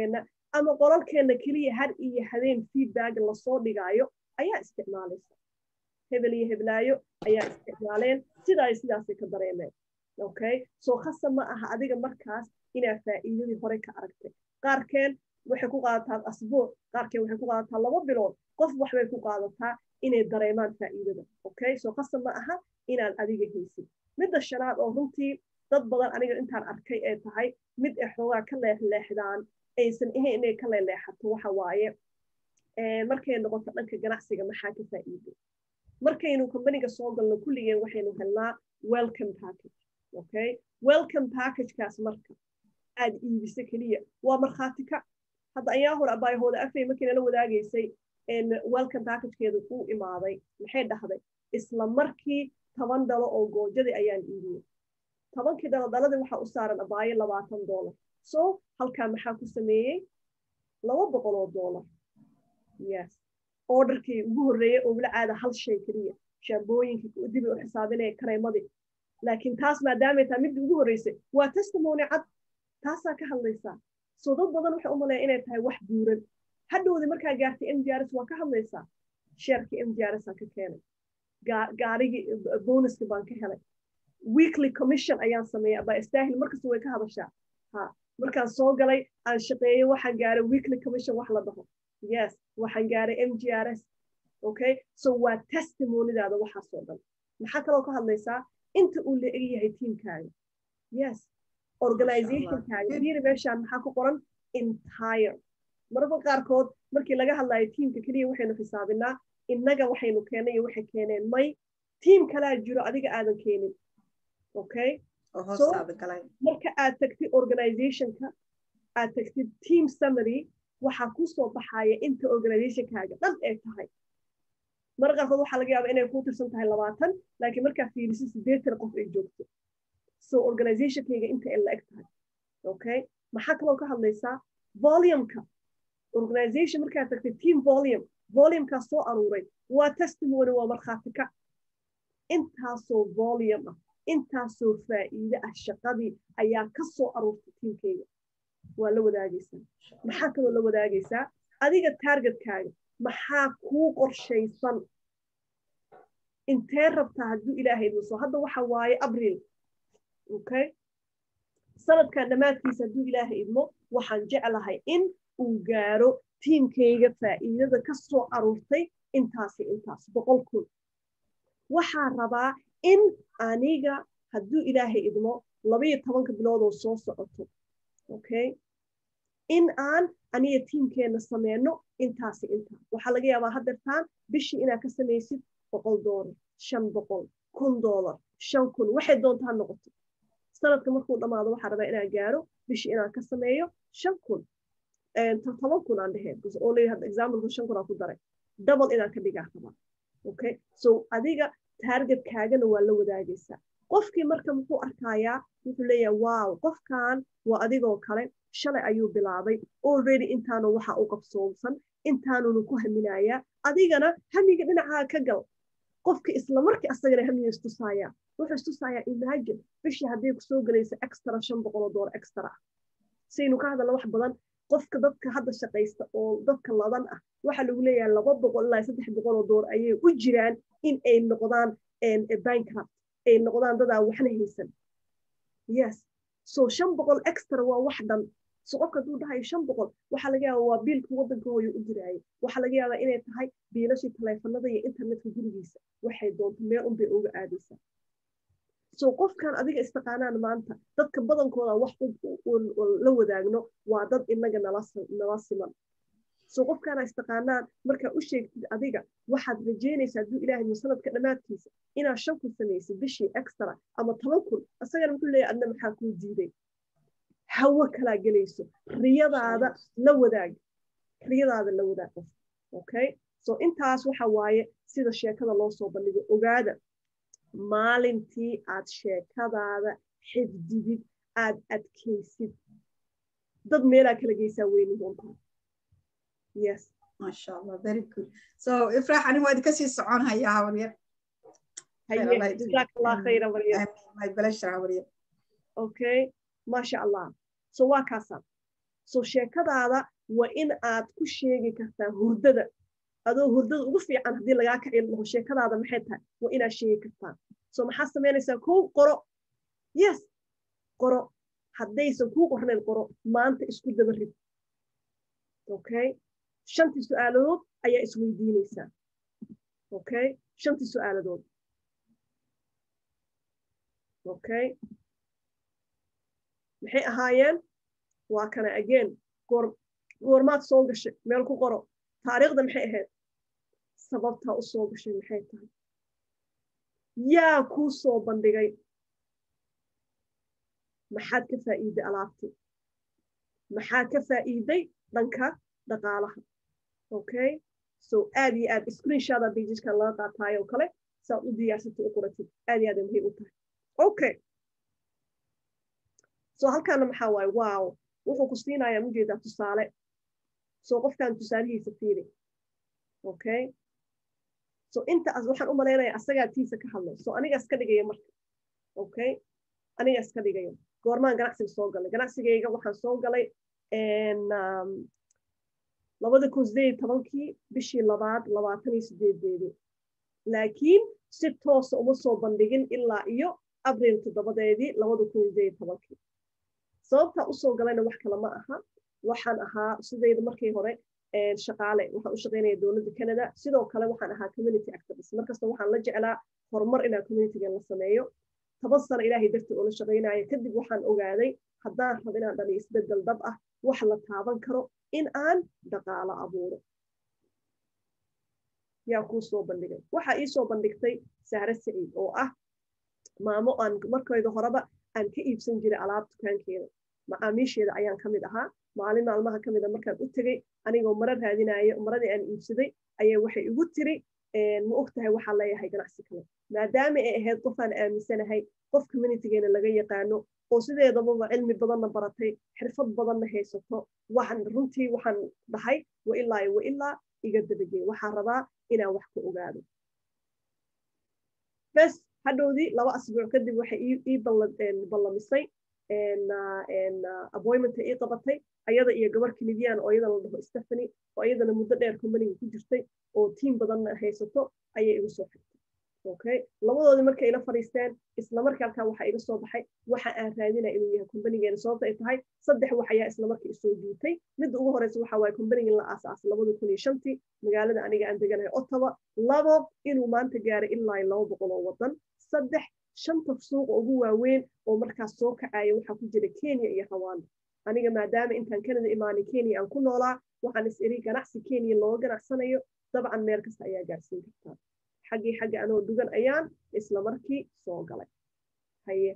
ama qolalkeenna keliya har iyo habeen feedback lasoo dhigaayo ayaa isticmaalaysa hebel iyo heblaayo ayaa isticmaaleen sida ay sidaasay ka dareemeen okay soo khasa ma aha adiga markaas inaa faa'iidadii hore ka aragtay qaarkeen waxay ku qaadataa asbuuc qaarkeen waxay ku qaadataa laba bilood qof waxbay ku qaadataa inay dareemaan faa'iidada okay soo khasa ma aha inaad adiga haysid midda shanaad oo runtii dad badan aniga intaan arkay ee tahay mid ay xoogaa ka leexleexdaan aysan ahayn inay ka leeleexato waxa waaye markay noqoto dhanka ganacsiga maxaa ka faa'iiday markaynu companiga soo galno kulligeen waxaynu helnaa welcome package okay welcome packagekaas marka aad iibisa keliya waa markhaati ka hadda ayaa hore abaayahooda afay markii nala wadaagaysay welcome packagekeeda uu imaaday maxay dhahday isla markii toban dhalo oo goojadii ayaan iibiyey tobankii dhalo dhaladii waxaa u saaran abaayo labaatan doolar so halkaa maxaa ku sameeyey laba boqol oo doolar yes orderkii ugu horreeyey oo wila caada hal shay keliya shaambooyinkii dib u xisaabinaya kareemadii laakiin taas maadaamay tahay midda ugu horreysay waa testimony cad taasaa ka hadlaysaa soo dad badan waxay u maleeya inay tahay wax buuran hadhowdi markaa gaartay m d r s waa ka hadlaysaa sheerkii m d r s aan ka keenay gaarigii bonuska baan ka helay weekly commission ayaan sameeyay aba istaahil markasta way ka hadashaa ha markaan soo galay aan shaqeeyey waxaan gaaray weekly commission wax la dhaho yes waxaan gaaray m g r s okay so waa testimonidaada waxaasoo dhan maxaa kaloo ka hadlaysaa inta uu la eg yahay tiimkaaga yes organizationkaaga fiiri meeshaan maxaa ku qoran entire mararka qaarkood markii laga hadlayo tiimka keliya waxaynu xisaabinaa innaga waxaynu keennay iyo waxay keeneen may tiim kalaa jiro adiga aadan keenin okay marka aad tagtid organizationka aad tagtid team summary waxaa ku soo baxaya inta organizationkaaga dhan ay tahay marka qaarkood waxaa laga yaaba inay ku tirsan tahay labaatan laakiin markaa fiirisid siddeetan qof ay joogto so organizationkayga inta ay la eg tahay okay maxaa kaloo ka hadlaysaa volumeka organization markaa tagtay team volume volumekaas soo aruuray waa testimony waa markhaati ka intaasoo volume ah intaasoo faa'iide ah shaqadii ayaa ka soo aruurtay tiimkayga waa la wadaagaysaa maxaa kaloo la wadaagaysaa adiga taargetkaaga maxaa kuu qorshaysan intee rabtaa hadduu ilaahay idinso hadda waxa waaye abriil okay sanadkan dhammaadkiisa hadduu ilaahay idmo waxaan jeclahay in uu gaaro tiimkayga faa'iidada ka soo aruurtay intaasi intaas boqol kun waxaa rabaa in aniga hadduu ilaahay idmo labayo tobanka biloodoo soo socoto okay in aan aniga tiimkeenna sameyno intaasi intaas waxaa laga yaabaa haddeertaan bishii inaad ka samaysid boqol doolar shan boqol kun doolar shan kun waxay doontaa noqoto sanadka markuu dhammaado waxaa rabaa inaan gaaro bishii inaan ka sameeyo shan kun toban kun aan dheheen only hadda exampleka shan kun aan ku daray double inaan ka dhigaa rabaa okay so adiga taargetkaagana waa la wadaagaysaa qofkii marka muxuu arkayaa wuxuu leeyahay wow qofkan waa adigoo kale shalay ayuu bilaabay already intaanu waxa u qabsoomsan intaanunu ku haminayaa adigana hamiga dhinacaa ka gal qofka isla markii asagana hamiga istusaaya wuxuu istusayaa imagine bishii hadday kusoo gelayso extra shan boqol oo doolar extra ah saynu ka hadalna wax badan qofka dadka hadda shaqaysta oo dadka ladan ah waxaa lagu leeyahay laba boqol ilaa saddex boqol oo doolar ayay u jiraan in ay noqdaan bankrupt ay noqdaan dadaa waxna haysan yes so shan boqol extra waa wax dhan so qofka hadduu dhahayo shan boqol waxaa laga yaaba waa biilka waddanka hooyo u jiraayo waxaa laga yaabaa inay tahay biilashii taleefanada iyo internetka gurigiisa waxay doonto meel unbay uga aadaysaa so qofkan adiga istaqaanaan maanta dadka badankooda wax la wadaagno waa dad inaga nala siman so qofkaana istaqaanaan markaa u sheegtid adiga waxaad rajeynaysaa hadduu ilaahay sanadka dhammaadkiisa inaad shan kun samaysid bishii extra ama toban kun asagana muxuu leeyahy adna maxaa kuu diiday hawo kalaa gelayso riyadaada la wadaag riyadaada la wadaag qof okay so intaas waxa waaye sida sheekada loo soo bandhigo ogaada maalintii aad sheekadaada xifdidid aad adkaysid dad meelaa kala geysaa weyni doontaa yes masha allah very good so ifraax ani waa idinka sii socon hayaa habaryar jazaak allah khayra maryam my pleasure habaryar okay masha allah so waa kaasaa so sheekadaada waa in aad ku sheegi kartaa hurdada adoo hurdada ugu fiican haddii lagaa kacin laho sheekadaada maxay tahay waa inaad sheegi kartaa so maxaad samaynaysaa kow qoro yes qoro haddaysan kuu qornayn qoro maanta isku daba rid okay shantii su-aaladood ayaa isweydiinaysaa okay shantii su-aaladood okay maxay ahaayeen waa kana again goor goormaad soo gashay meel ku qoro taariikhda maxay ahayd sababtaa u soo gashay maxay tahay yaa kuu soo bandhigay maxaad ka faa'iiday alaabtii maxaad ka faa'iiday dhanka dhaqaalaha okay so aad iyo aad screenshada pageskan laga qaataayo kale saad u diyaarsatay u qoratid aad iyo aad ay muhiim u tahay okay so halkaana maxaa waaye wow wuxuu ku siinayaa mujeedaa tusaale so qofkan tusaalihiisa fiiri okay so intaas waxaan u malaynayaa asagaa tiisa ka hadlay so anigaas ka dhigaya marka okay anigaas ka dhigayo goormaan ganacsiga soo galay ganacsigayga waxaan soo galay labada kun sideed tobankii bishii labaad labaatan iyo sideedeedii laakiin si toosa uma soo bandhigin ilaa iyo abril toddobadeedii labada kun sideed tobankii sababtaa usoo galayna wax kale ma aha waxaan ahaa sidayda markii hore shaqaale waxaan u shaqaynaya dowladda canada sidoo kale waxaan ahaa community activist markasta waxaan la jeclaa horumar inaan communitygan la sameeyo toban sano ilaahay dartii oo la shaqaynayo kadib waxaan ogaaday haddaan rabo inaan dhaliyo isbedel dab ah wax la taaban karo in aan dhaqaalo abuuro yaa kuu soo bandhigay waxaa ii soo bandhigtay saare saciid oo ah maamo aan markayda horeba aan ka iibsan jiray alaab dukaankeeda macaamiisheeda ayaan ka mid ahaa maalin maalmaha ka mida markaan u tegey anigoo maro raadinayo maradii aan iibsaday ayay waxay igu tiri ma og tahay waxaa leeyahay ganacsi kale maadaama ay ahayd qofaan aaminsanahay qof communitygeena laga yaqaano oo sideedababa cilmi badanna baratay xirfad badanna haysato waxaan runtii waxaan dhahay wa ilaa wa ilaa iga dabagey waxaan rabaa inaan wax ka ogaado bes hadhowdii laba asbuuc kadib waxay ii ballamisay appointmenta ii qabatay ayada iyo gabar canadian oo iyada la dhaho stephany oo iyadana muddo dheer companiga ku jirtay oo tiim badanna haysato ayay igu soo xigtay okay labadoodii markay ila fadhiisteen islamarkii halkaa waxaa iga soo baxay waxa aan raadinaya inuu yahay companigeena sababta ay tahay saddex wax ayaa islamarkii isoo jiitay midda ugu horeysa waxa waaye companigin la aasaasay labada kun iyo shantii magaalada aniga aan deganahay ottawa labo inuu maanta gaaray ilaa iyo laba boqol oo wadan saddex shanta suuqa ugu waaweyn oo markaas soo kacaya waxaa ku jira kenya iyo rwanda aniga maadaama intaan canada imaanay kenya aan ku noolaa waxaan is iri ganacsi kenya looga ganacsanayo dabcan meel kasta ayaa gaarsiin kartaa xaggii xagga anoo dugan ayaan isla markii soo galay haye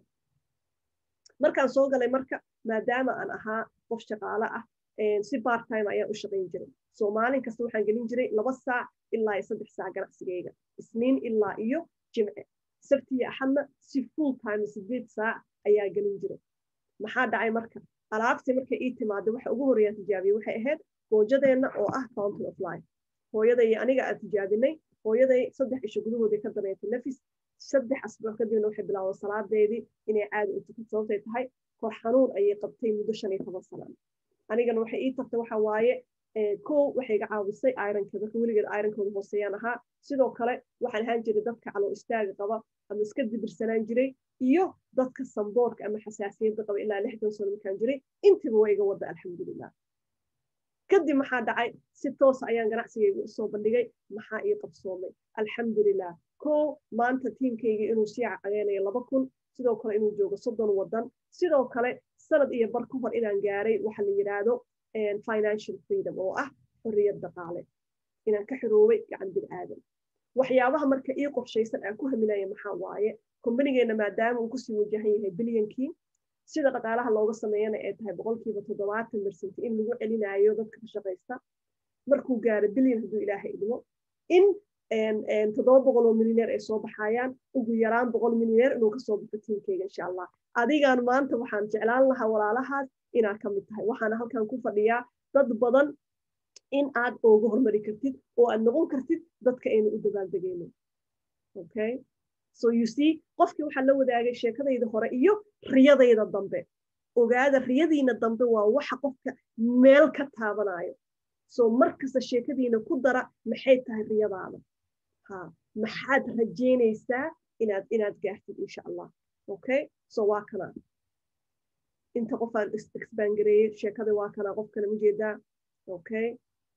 markaan soo galay marka maadaama aan ahaa qof shaqaale ah si part time ayaan u shaqayn jiray so maalin kasta waxaan gelin jiray laba saac ilaa iyo saddex saac ganacsigayga isniin ilaa iyo jimce sabtiyo axadna si full time sideed saac ayaa gelin jiray maxaa dhacay marka alaabtii markay ii timaada waxa ugu horreeyaan tijaabiyey waxay ahayd goojadeenna oo ah county of life hooyada iyo aniga aan tijaabinay hooyaday saddex isho gudahoodii ka dareetay nafis saddex asbuuc kadibna waxay bilaawday salaadeedii inay caadi u tukan sababtay tahay kor xanuun ayay qabtay muddo shan iyo toban sanaan anigana waxay ii tagtay waxa waaye kow waxay iga caawisay ironka dadka weligeed ironkooda hooseeyaan ahaa sidoo kale waxaan ahaan jiray dadka caloo istaaga qaba ama iska dibirsanaan jiray iyo dadka samboorka ama xasaasiyadda qaba ilaa lixdan sano markaan jiray intiba waa iga wada alxamdulilah kadib maxaa dhacay si toosa ayaan ganacsigayga usoo bandhigay maxaa ii qabsoomay alxamdulilah kow maanta tiimkayga inuu sii caqageynayo laba kun sidoo kale inuu joogo soddon wadan sidoo kale sanad iyo bar ka hor inaan gaaray waxa la yidhaahdo financial freedom oo ah xorriyad dhaqaale inaan ka xiroobay gacan bil aadan waxyaabaha marka ii qorshaysan aan ku haminaya maxaa waaye kombanigeenna maadaama uu kusii wajahan yahay bilyankii sida dhaqaalaha looga sameeyana ay tahay boqolkiiba toddobaatan bersent in lagu celinayo dadka ka shaqaysta markuu gaaro bilyan hadduu ilaahay idmo in toddoba boqol oo milyaneer ay soo baxayaan ugu yaraan boqol milyaneer inuu kasoo baxo tiimkeyga insha allah adigaan maanta waxaan jeclaan lahaa walaalahaas inaad ka mid tahay waxaana halkan ku fadhiyaa dad badan in aad ooga hormari kartid oo aad noqon kartid dadka aynu u dabaaldegeyno okay so you see qofkii waxaa la wadaagay sheekadayda hore iyo riyadayda dambe ogaada riyadiina dambe waa waxa qofka meel ka taabanayo so markasta sheekadiina ku dara maxay tahay riyadaada ha maxaad rajaynaysaa inaad inaad gaartid insha allah okay so waa kana inta qofaan exbangareeyey sheekada waa kana qofkana ujeedaa okay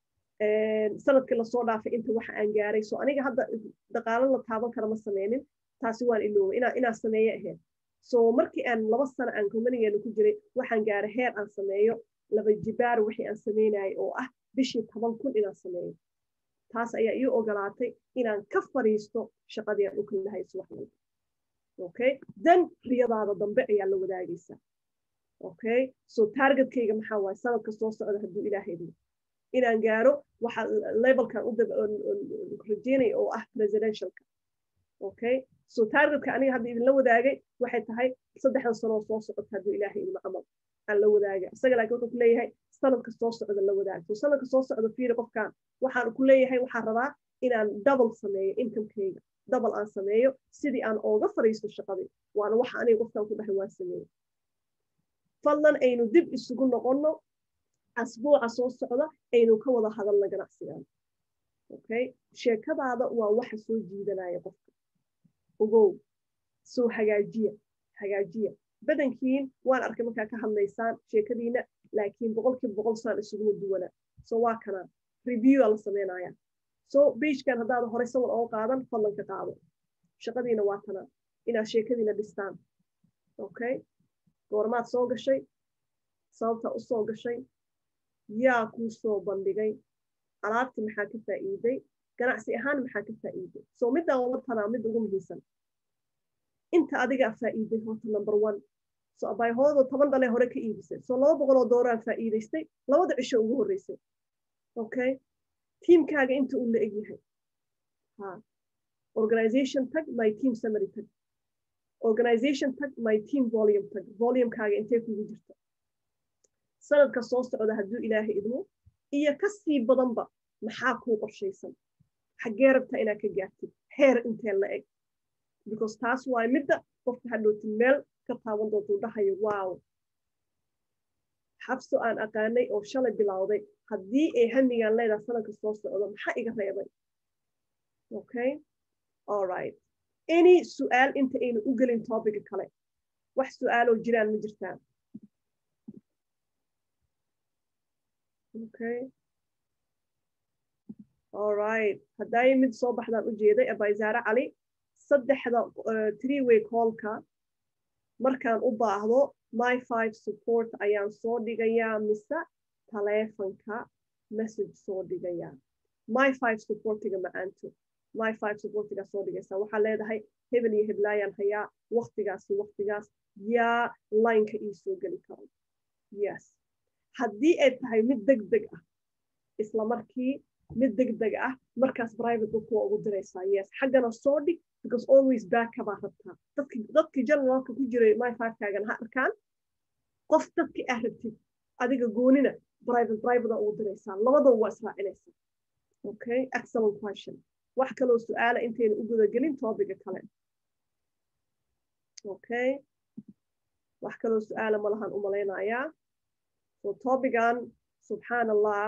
sanadkii lasoo dhaafay inta waxa aan gaaray so aniga hadda dhaqaalo la taaban kara ma sameynin taasi waan iloobay inaa inaa sameeye ahayd so markii aan laba sano aan companigeena ku jiray waxaan gaaray heer aan sameeyo laba jibaar wixii aan sameynayay oo ah bishii toban kun inaan sameeyo taas ayaa ii ogolaatay inaan ka fariisto shaqadii aan u kalahay subax walba okay then riyadaada dambe ayaa la wadaagaysaa okay so targetkayga maxaa waaye sanadka soo socda hadduu ilaaha idmo inaan gaaro waxa levelkan u rajeynaya oo ah presidentialka okay so targetka aniga hadda idinla wadaagay waxay tahay saddexda sanoo soo socota hadduu ilaahay idmo camal aan la wadaaga isaga laakiin wuxuu ku leeyahay sanadka soo socda la wadaaga so sanadka soo socda fiiri qofkan waxaan ku leeyahay waxaan rabaa inaan double sameeyo incomekayga double aan sameeyo sidii aan ooga fariisto shaqadii waana waxa aniga qofkan ku dhahay waan sameeyo fadlan aynu dib isugu noqonno asbuuca soo socda aynu ka wada hadalna ganacsigan okay sheekadaada waa waxa soo jiidanaya qofka ogow soo hagaajiya hagaajiya badankiin waan arkay markaa ka hadlaysaan sheekadiina laakiin boqolkiiba boqol saan isuguma duwana so waa kana review aa la sameynaya so beijkan haddaad horey sawir oo qaadan fadlan ka qaado shaqadiina waa tana inaad sheekadiina dhistaan okay goormaad soo gashay sababta u soo gashay yaa kuu soo bandhigay alaabti maxaa ka faa'iiday ganacsi ahaan maxaa ka faa'iiday so middaa wala tanaa mid ugu muhiimsan inta adigaa faa'iiday horta number one so abayhoodo toban dhale hore ka iibisay so laba boqol oo dooraan faa'iidaystay labada cisho ugu horreysay okay tiimkaaga inta uu la egyahay ha organization tag my team summary tag organization tag my team volume tag volumekaaga intee kugu jirta sanadka soo socda hadduu ilaahay idmo iyo ka sii badanba maxaa kuu qorshaysan xaggee rabtaa inaad ka gaartid heer intee la eg because taas waay midda qofka hadhowtid meel ka taaban doontuu dhahayo wow xabso aan aqaanay oo shalay bilowday haddii ay hamigaan leedaha sanadka soo socda maxaa iga reebay okay all right any su'aal inta aynu u gelin topica kale wax su'aaloo jiraan ma jirtaan okay all right hadday mid soo baxdaan u jeeday abayzaare cali saddexda three way callka markaan u baahdo my five support ayaan soo dhigayaa mise taleefanka message soo dhigayaa my five supportiga macaanto my five supportiga soo dhigaysaa waxaa leedahay hebel iyo heblaayaan hayaa waktigaasi waktigaas yaa lineka ii soo geli karo yes haddii ay tahay mid deg deg ah isla markii mid deg deg ah markaas private book waa ugu diraysaa yes xaggana soo dhig because always backa baa rabtaa dadki dadkii generalka ku jiray my five-kaagan ha arkaan qof dadki ah rabtid adiga goonina private private ugu diraysaa labadaba waa israacinaysaa okay excellent question wax kaloo su-aala intayna u gudagelin topiga kale okay wax kaloo su-aala malahan u malaynayaa so topigan subxaan allah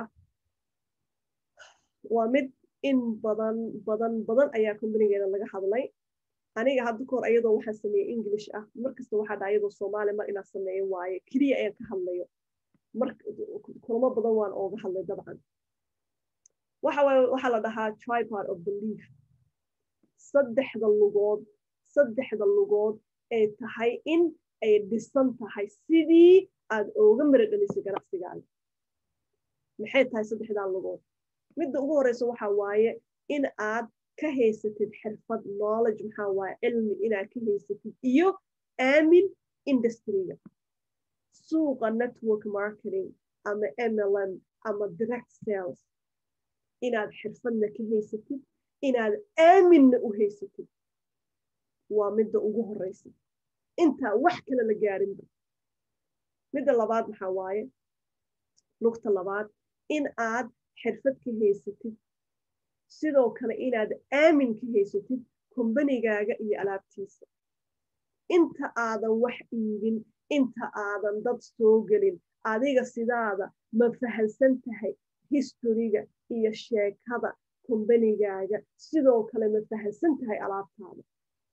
waa mid in badan badan badan ayaa companigeena laga hadlay aniga hadda kahor ayadoo waxaan sameeyey english ah markasta waxaa dha ayadoo soomaali mar inaa sameeyo waaye keliya ayaan ka hadlayo kulamo badan waan ooga hadlay dabcan waxaa la dhahaa tripart of belief saddexda lugood saddexda lugood ay tahay in ay dhisan tahay sidii aad ooga mara dhalisay ganacsigaaga maxay tahay saddexdaa lugood midda ugu horeysa waxaa waaye in aad ka haysatid xirfad knowledge maxaa waaye cilmi inaad ka haysatid iyo aamin industryga suuqa network marketing ama mlm ama direct sales inaad xirfadna ka haysatid inaad aaminna u haysatid waa midda ugu horeysa intaa wax kale la gaarinba midda labaad maxaa waaye lugta labaad in aad xirfad ka haysatid sidoo kale inaad aamin ka haysatid kombanigaaga iyo alaabtiisa inta aadan wax iibin inta aadan dad soo gelin adiga sidaada ma fahansan tahay historiga iyo sheekada kombanigaaga sidoo kale ma fahansan tahay alaabtaada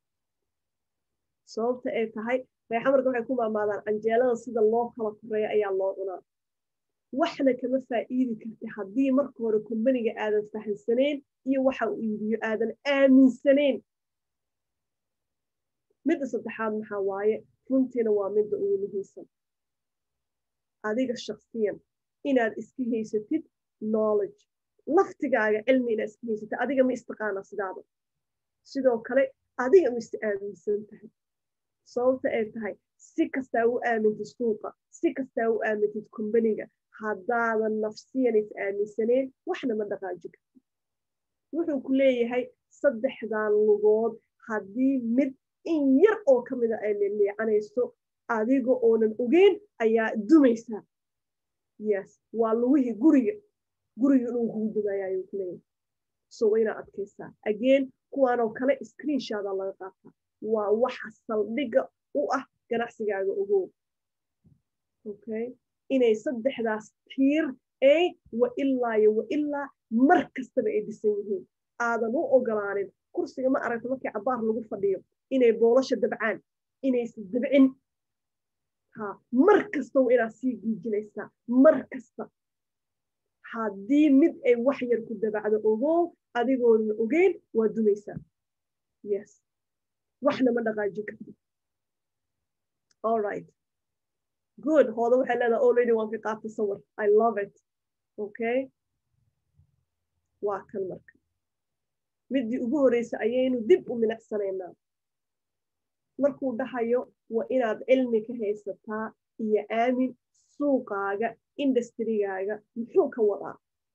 sababta ay tahay reexamarka waxay ku maamaadaan canjeelada sida loo kala koreeya ayaa loo cunaa waxna kama faa'iidi karta haddii marka hore kombaniga aadan fahansanayn iyo waxa uu iibiyo aadan aaminsanayn midda saddexaad maxaa waaye runtiina waa midda ugu muhiimsan adiga shaksiyan inaad iska haysatid knowledge laftigaaga cilmi inaad iska haysatid adiga ma istaqaana sidaada sidoo kale adiga ma ista aaminsan tahay sababta ay tahay si kastaa u aamintid suuqa si kastaa u aamintid kombaniga haddaadan nafsiyan is aaminsaneen waxna ma dhaqaaji karti wuxuu ku leeyahay saddexdan lugood haddii mid in yar oo ka mida ay liliicanayso adiga oonan ogeyn ayaa dumaysaa yes waa lugihii guriga guriga inuu kugu dumaya ayuu ku leeyahay so waa inaad adkaysaa again kuwaanoo kale screenshoda laga qaataa waa waxa saldhigga u ah ganacsigaaga ogow okay inay saddexdaas tiir ay wa ilaa iyo wa ilaa mar kastaba ay dhisan yihiin aadan u ogolaanin kursiga ma aragta markii cabaar lagu fadhiyo inay boolasha dabcaan inaysa dabcin ha mar kasta waa inaad sii giijinaysaa mar kasta haddii mid ay wax yar ku dabacdo ogow adigoonan ogeyn waa dumaysaa yes waxna ma dhaqaajin karti all right good hooda waxay leedahay already waan ka qaatay sawir i love it okay waa kan marka middii ugu horeysa ayaynu dib u minacsanaynaa markuu dhahayo waa inaad cilmi ka haysataa iyo aamin suuqaaga industrigaaga muxuu ka wadaa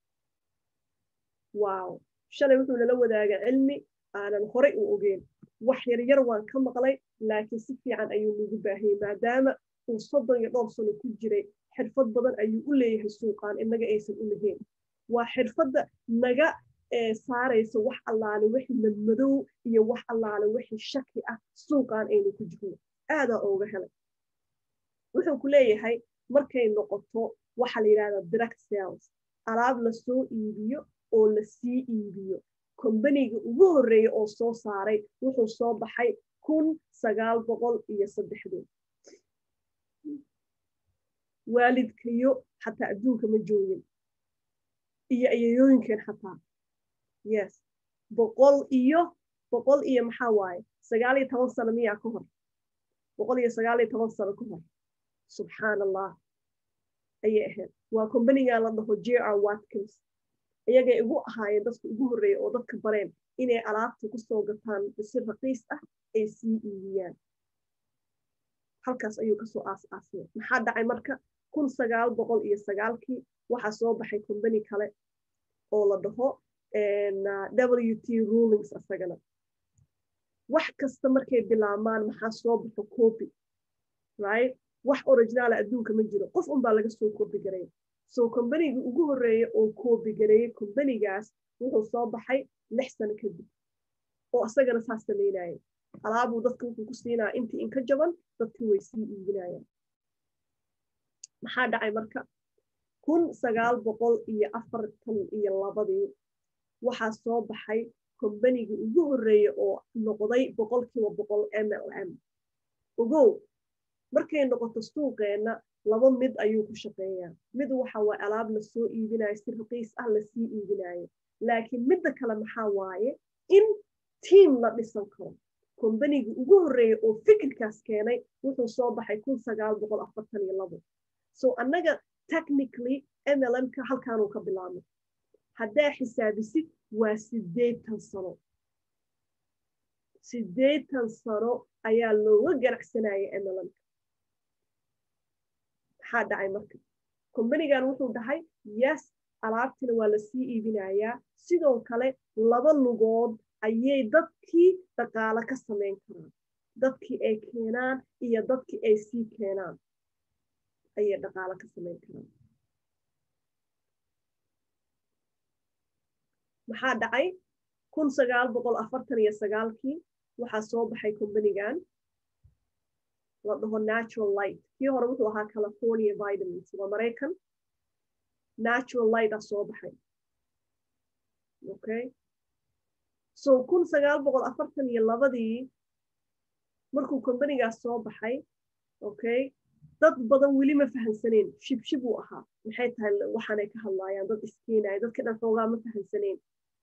wow shalay wuxuu nala wadaaga cilmi aanan horey u ogeyn wax yaryar waan ka maqlay laakiin si fiican ayuu nagu baahiyey maadaama uu soddon iyo dhowr sano ku jiray xirfad badan ayuu u leeyahay suuqaan inaga aysan u lahayn waa xirfadda naga saaraysa wax allaale wixii madmadow iyo wax allaale wixii shaki ah suuqaan aynu ku jirno aadaa ooga helay wuxuu ku leeyahay markay noqoto waxa la yidhahdaa direct sales alaab lasoo iibiyo oo lasii iibiyo kombaniga ugu horreeya oo soo saaray wuxuu soo baxay kun sagaal boqol iyo saddexdood waalidkayo xataa adduunka ma joogin iyo ayayooyinkeen xataa yes boqol iyo boqol iyo maxaa waaye sagaal iyo toban sano miyaa ka hor boqol iyo sagaal iyo toban sano ka hor subxaan allah ayay ahayd waa kombanigan la dhaho j r watkins iyagay igu ahaayeen dadka ugu horreeya oo dadka bareen inay alaabta kusoo gataan si raqiis ah ay sii iibiyaan halkaas ayuu kasoo aas-aasmay maxaa dhacay marka kun sagaal boqol iyo sagaalkii waxaa soo baxay kombani kale oo la dhaho w t rulings asagana wax kasta markay bilaabmaan maxaa soo baxo copy right wax originaala adduunka ma jiro qof unbaa laga soo copy garay so kombanigi ugu horreeya oo copy gareeyey kombanigaas wuxuu soo baxay lix sano kadib oo asagana saas samaynaya alaabuu dadka wuxuu ku siinaya intii inka jaban dadkii way sii iibinayaan maxaa dhacay marka kun sagaal boqol iyo afartan iyo labadii waxaa soo baxay kombanigii ugu horreeya oo noqday boqolkiiba boqol m l m ogow markay noqoto suuqeenna laba mid ayuu ku shaqeeyaa mid waxa waa alaab lasoo iibinayo si raqiis ah lasii iibinayo laakiin midda kale maxaa waaye in tiam la dhisan karo kombanigii ugu horreeya oo fikirkaas keenay wuxuu soo baxay kun sagaal boqol afartan iyo labo so annaga technically mlmka halkaanuu ka bilaabmay haddaa xisaabisid waa sideetan sano sideetan sano ayaa looga ganacsanaya mlmka maxaa dhacay marka kombanigan wuxuu dhahay yes alaabtina waa lasii iibinayaa sidoo kale laba lugood ayay dadkii dhaqaalo ka samayn karaan dadkii ay keenaan iyo dadkii ay sii keenaan ayay dhaqaalo ka samayn karaan maxaa dhacay kun sagaal boqol afartan iyo sagaalkii waxaa soo baxay kombanigan la dhaho natural light kii hore wuxuu ahaa california vitamins waa maraykan natural light ah soo baxay okay so kun sagaal boqol afartan iyo labadii markuu combanigaas soo baxay okay dad badan weli ma fahansaneen shibshib uu ahaa maxay tahay waxaanay ka hadlaayaan dad iskiinaya dadka dhan xoogaa ma fahansaneen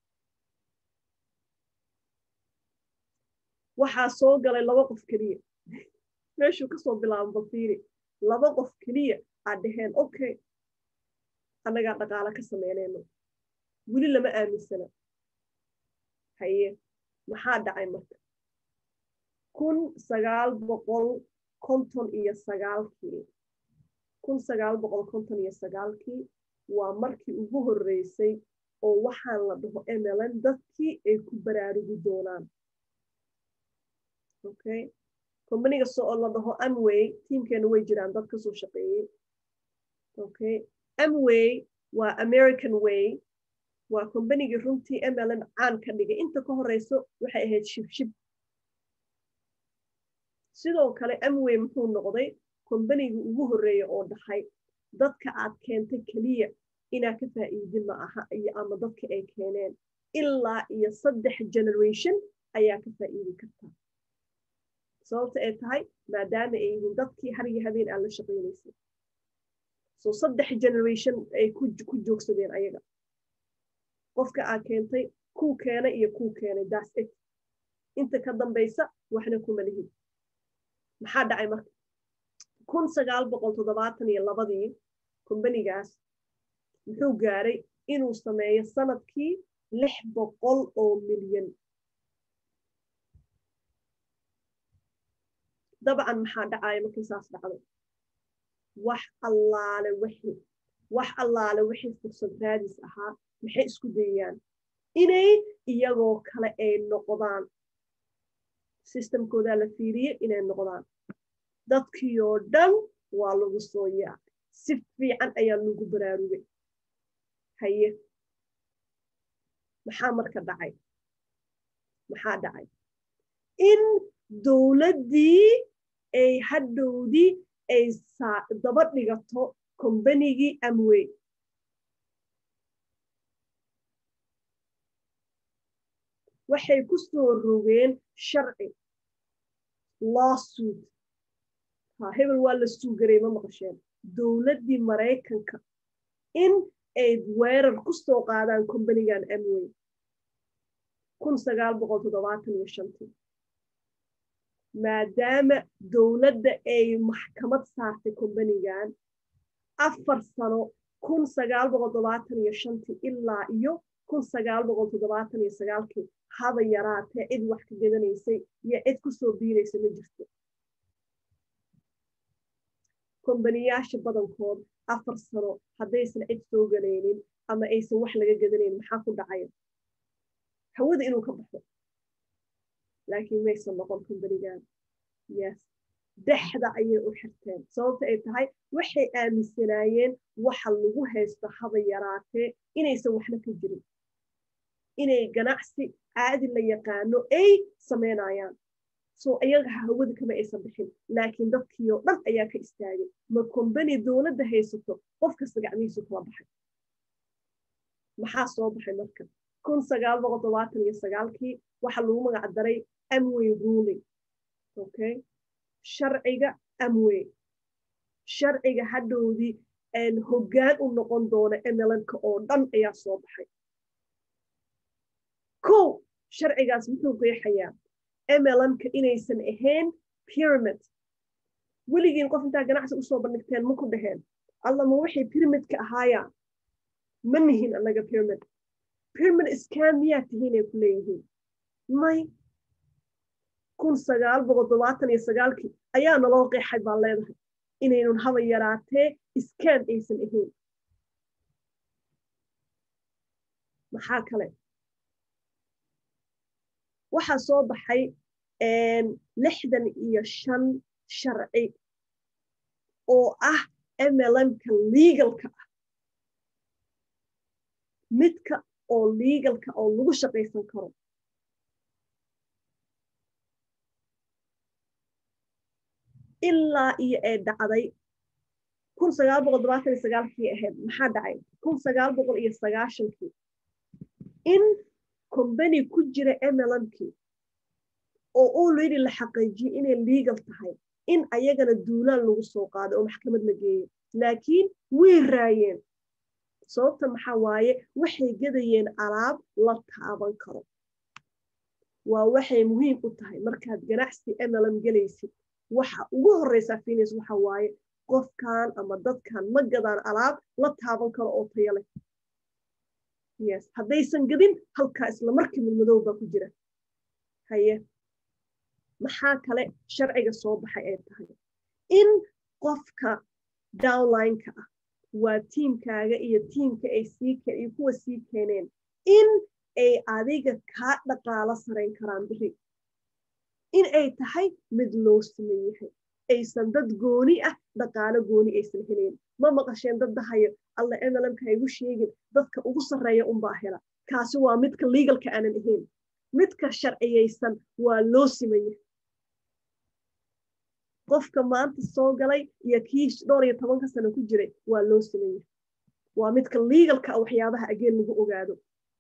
waxaa soo galay laba qof keliya meeshuu kasoo bilaabo balfiiri laba qof keliya aad dhaheen okay annagaa dhaqaalo ka sameynayno weli lama aaminsana haye maxaa dhacay marka kun sagaal boqol konton iyo sagaalkii kun sagaal boqol konton iyo sagaalkii waa markii ugu horreysay oo waxaan la dhaho mln dadkii ay ku baraarugi doonaan okay combaniga soo la dhaho amway tiimkeena way jiraan dad kasoo shaqeeyey okay amway waa american way waa combanigii runtii mln caan ka dhigay inta ka horeyso waxay ahayd shibshib sidoo kale amway muxuu noqday combanigii ugu horreeya oo dhahay dadka aad keentay keliya inaa ka faa'iidin ma aha iyo ama dadka ay keeneen ilaa iyo saddex generation ayaa ka faa'iidi kartaa sababta ay tahay maadaama ay yihiin dadkii har iyo habeen aad la shaqaynaysay so saddex generation ay ku joogsadeen ayaga qofka aad keentay kuu keenay iyo kuu keenay das it inta ka dambaysa waxna kuma lihid maxaa dhacay marka kun sagaal boqol toddobaatan iyo labadii kombanigaas muxuu gaaray inuu sameeyo sanadkii lix boqol oo milyan dabcan maxaa dhacaya markii saas dhacdo wax allaale wixii wax allaale wixii fursad raadis ahaa maxay isku dayayaan inay iyagoo kale ay noqdaan systemkoodaa la fiiriye inay noqdaan dadkii oo dhan waa lagu soo yaacay si fiican ayaa lagu baraarugay haye maxaa marka dhacay maxaa dhacay in dowladdii ay hadhowdii ay daba dhigato kombanigii amway waxay ku soo rogeen sharci lawsuit ha hebel waa la suugaray ma maqasheen dowladdii maraykanka in ay weerar ku soo qaadaan kombanigan amway kun sagaal boqol toddobaatan iyo shantii maadaama dowladda ay maxkamad saartay kombanigan afar sano kun sagaal boqol toddobaatan iyo shantii ilaa iyo kun sagaal boqol toddobaatan iyo sagaalkii haba yaraatee cid wax ka gadanaysay iyo cid ku soo biiraysa ma jirto kombaniyaasha badankood afar sano haddaysan cid soo galaynin ama aysan wax laga gadanayn maxaa ku dhacaya hawada inuu ka baxo laakiin maysan noqon kombanigan yes dexda ayay u xirteen sababta ay tahay waxay aaminsanaayeen waxa lagu haysto haba yaraatee inaysan waxna ka jirin inay ganacsi caadi la yaqaano ay samaynayaan so iyaga hawada kama aysan bixin laakiin dadkii oo dhan ayaa ka istaagay ma kombani dowladda haysato qof kasta gacmihiisu kala baxay maxaa soo baxay marka kun sagaal boqol todobaatan iyo sagaalkii waxaa lagu magac daray amway ruling okay sharciga amway sharciga hadhowdii hoggaan u noqon doona mlnka oo dhan ayaa soo baxay kow sharcigaas muxuu qeexayaa mlnka inaysan ahayn pyramid weligiin qof intaa ganacsi usoo bandhigteen ma ku dhaheen allama waxay pyramidka ahaaya ma nihin annaga pyramid pyramid iskaan miyaa tihiinay ku leeyihiin may kun sagaal boqol todobaatan iyo sagaalkii ayaa naloo qeexay baan leedahay inaynun haba yaraatee iskaan aysan ahayn maxaa kale waxaa soo baxay lixdan iyo shan sharci oo ah mlmka legalka ah midka oo legalka oo lagu shaqaysan karo ilaa iyo ee dhacday kun sagaal boqol todobaatan iyo sagaalkii ahayd maxaa dhacay kun sagaal boqol iyo sagaashankii in combany ku jira mlmkii oo already la xaqiijiyey inay legal tahay in ayagana duulaan lagu soo qaado oo maxkamad la geeyo laakiin way raayeen sababta maxaa waaye waxay gadayeen alaab la taaban karo waa waxay muhiim u tahay markaad ganacsi mlm gelaysid waxa ugu horeysaa finis waxa waaye qofkan ama dadkan ma gadaan alaab la taaban karo oo tayo leh yes haddaysan gadin halkaa isla markii midmadow baa ku jira haye maxaa kale sharciga soo baxay ay tahay in qofka downlineka ah waa tiimkaaga iyo tiimka ay sii iyo kuwa sii keeneen in ay adiga kaa dhaqaalo sarayn karaan biri in ay tahay mid loo siman yahay aysan dad gooni ah dhaqaalo gooni aysan helayn ma maqasheen dad dahayo alla mlmka haygu sheegin dadka ugu sarreeya unbaa hela kaasi waa midka legalka aanan ahayn midka sharciyaysan waa loo siman yahay qofka maanta soo galay iyo kii dhowr iyo tobanka sano ku jiray waa loo siman yahay waa midka legalka a waxyaabaha ageen lagu ogaado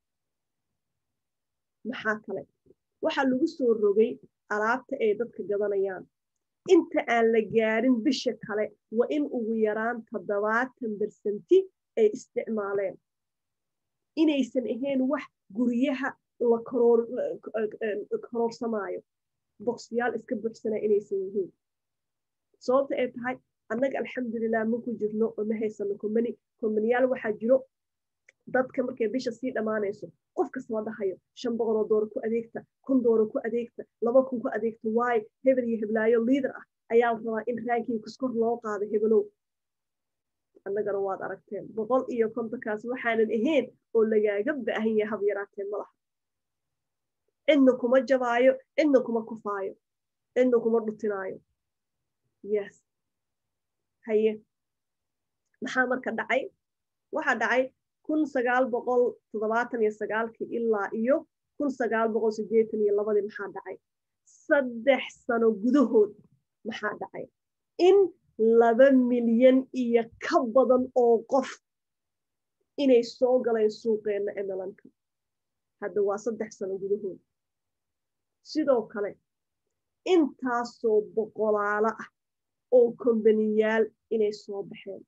maxaa kale waxaa lagu soo rogay alaabta ay dadka gadanayaan inta aan la gaarin bisha kale waa in ugu yaraan toddobaatan bersanti ay isticmaaleen inaysan ahayn wax guryaha la kororsamaayo boqsyaal iska buxsanaa inaysan yihiin sababta ay tahay annaga alxamdulilah maku jirno oo ma haysano combany combaniyaal waxaa jiro dadka markay bisha sii dhammaanayso qof kastaba dhahayo shan boqoloo dooro ku adeegta kun dooro ku adeegta laba kun ku adeegta waayo hebel iyo heblaayo liader ah ayaa rabaa in raankiinkas kor loo qaado hebelow annagana waad aragteen boqol iyo kontonkaas waxaanan ahayn oo lagaaga baahan yahay hab yaraateen malaha cidna kuma jabaayo cidna kuma kufaayo cidna kuma dhutinaayo yes haye maxaa marka dhacay waxaa dhacay kun sagaal boqol toddobaatan iyo sagaalkii ilaa iyo kun sagaal boqol siddeetan iyo labadii maxaa dhacay saddex sano gudahood maxaa dhacay in laba milyan iyo ka badan oo qof inay soo galeen suuqeenna mlmka hadda waa saddex sano gudahood sidoo kale intaasoo boqolaalo ah oo kombaniyaal inay soo baxeen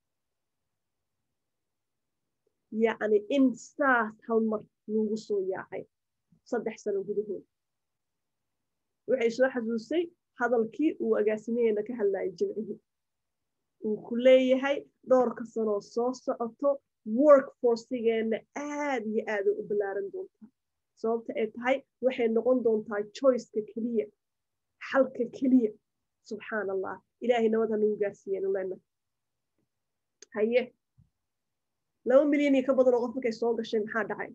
yacni in saas hal mar lagu soo yaacay saddex sano gudahood waxay soo xasuusay hadalkii uu agaasimaheena ka hadlayay jimcihii uu ku leeyahay dhowrka sanoo soo socoto workforcigeenna aad iyo aad u ballaaran doontaa sababta ay tahay waxay noqon doontaa choiceka keliya xalka keliya subxaan allah ilaahay nabad ha nagu gaarsiiyeen ulena haye laba milyan iyo ka badan oo qof markay soo gashay maxaa dhacay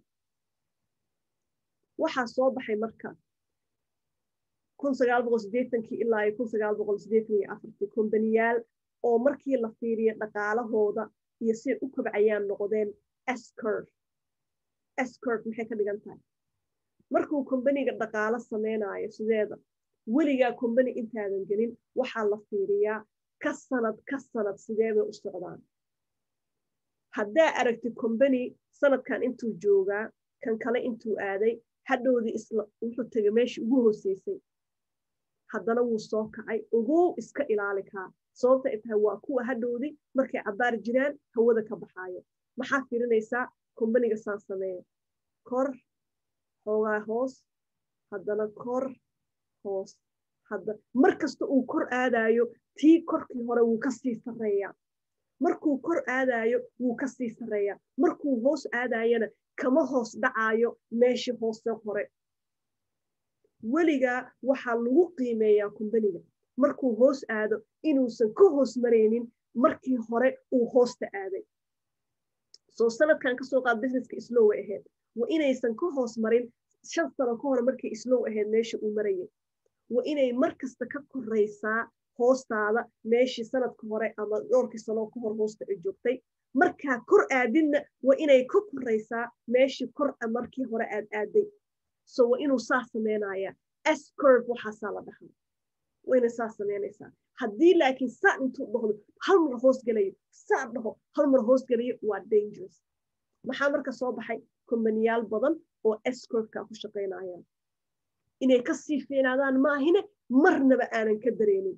waxaa soo baxay marka kun sagaal boqol siddeetankii ilaa iyo kun sagaal boqol siddeetan iyo afartii kombaniyaal oo markii la fiiriyo dhaqaalahooda iyo siay u kobcayaan noqdeen scurve scurve maxay ka dhigan tahay markuu kombaniga dhaqaalo samaynayo sideeda weligaa kombani intaadan gelin waxaa la fiiriyaa ka sanad ka sanad sidee bay u socdaan haddaa aragti combany sanadkan intuu joogaa kan kale intuu aaday hadhowdii isla wuxuu tegay meeshii ugu hooseysay haddana wuu soo kacay ogow iska ilaali kaa sababta ay tahay waa kuwa hadhowdii markay cabbaar jiraan hawada ka baxaayo maxaa fiirinaysaa kombaniga saan sameeya kor xoogaa hoos haddana kor hoos hadda mar kasta uu kor aadayo tii korkii hore wuu kasii sarreeyaa markuu kor aadayo wuu kasii sarreeyaa markuu hoos aadayana kama hoos dhacaayo meeshii hoose hore weligaa waxaa lagu qiimeeyaa kumbaniga markuu hoos aado inuusan ka hoos maraynin markii hore uu hoosta aaday soo sanadkan kasoo qaad businesska islow ahayd waa inaysan ka hoos marin shan sano ka hore markay islow ahayd meesha uu marayay waa inay mar kasta ka koraysaa hoostaada meeshii sanadka hore ama dhowrkii sanoo ka hor hoosta ay joogtay markaa kor aadinna waa inay ka koraysaa meeshii kor markii hore aad aaday so waa inuu saa sameynaya scurve waxaasaa la dhahaa waa inay saa sameynaysaa haddii laakiin saa intuu dhahdo hal mar hoos gelayo saa dhaho hal mar hoos gelayo waa dangerous maxaa marka soo baxay kombaniyaal badan oo escortka ku shaqaynayaan inay ka sii fiinaadaan maahine marnaba aanan ka dareenin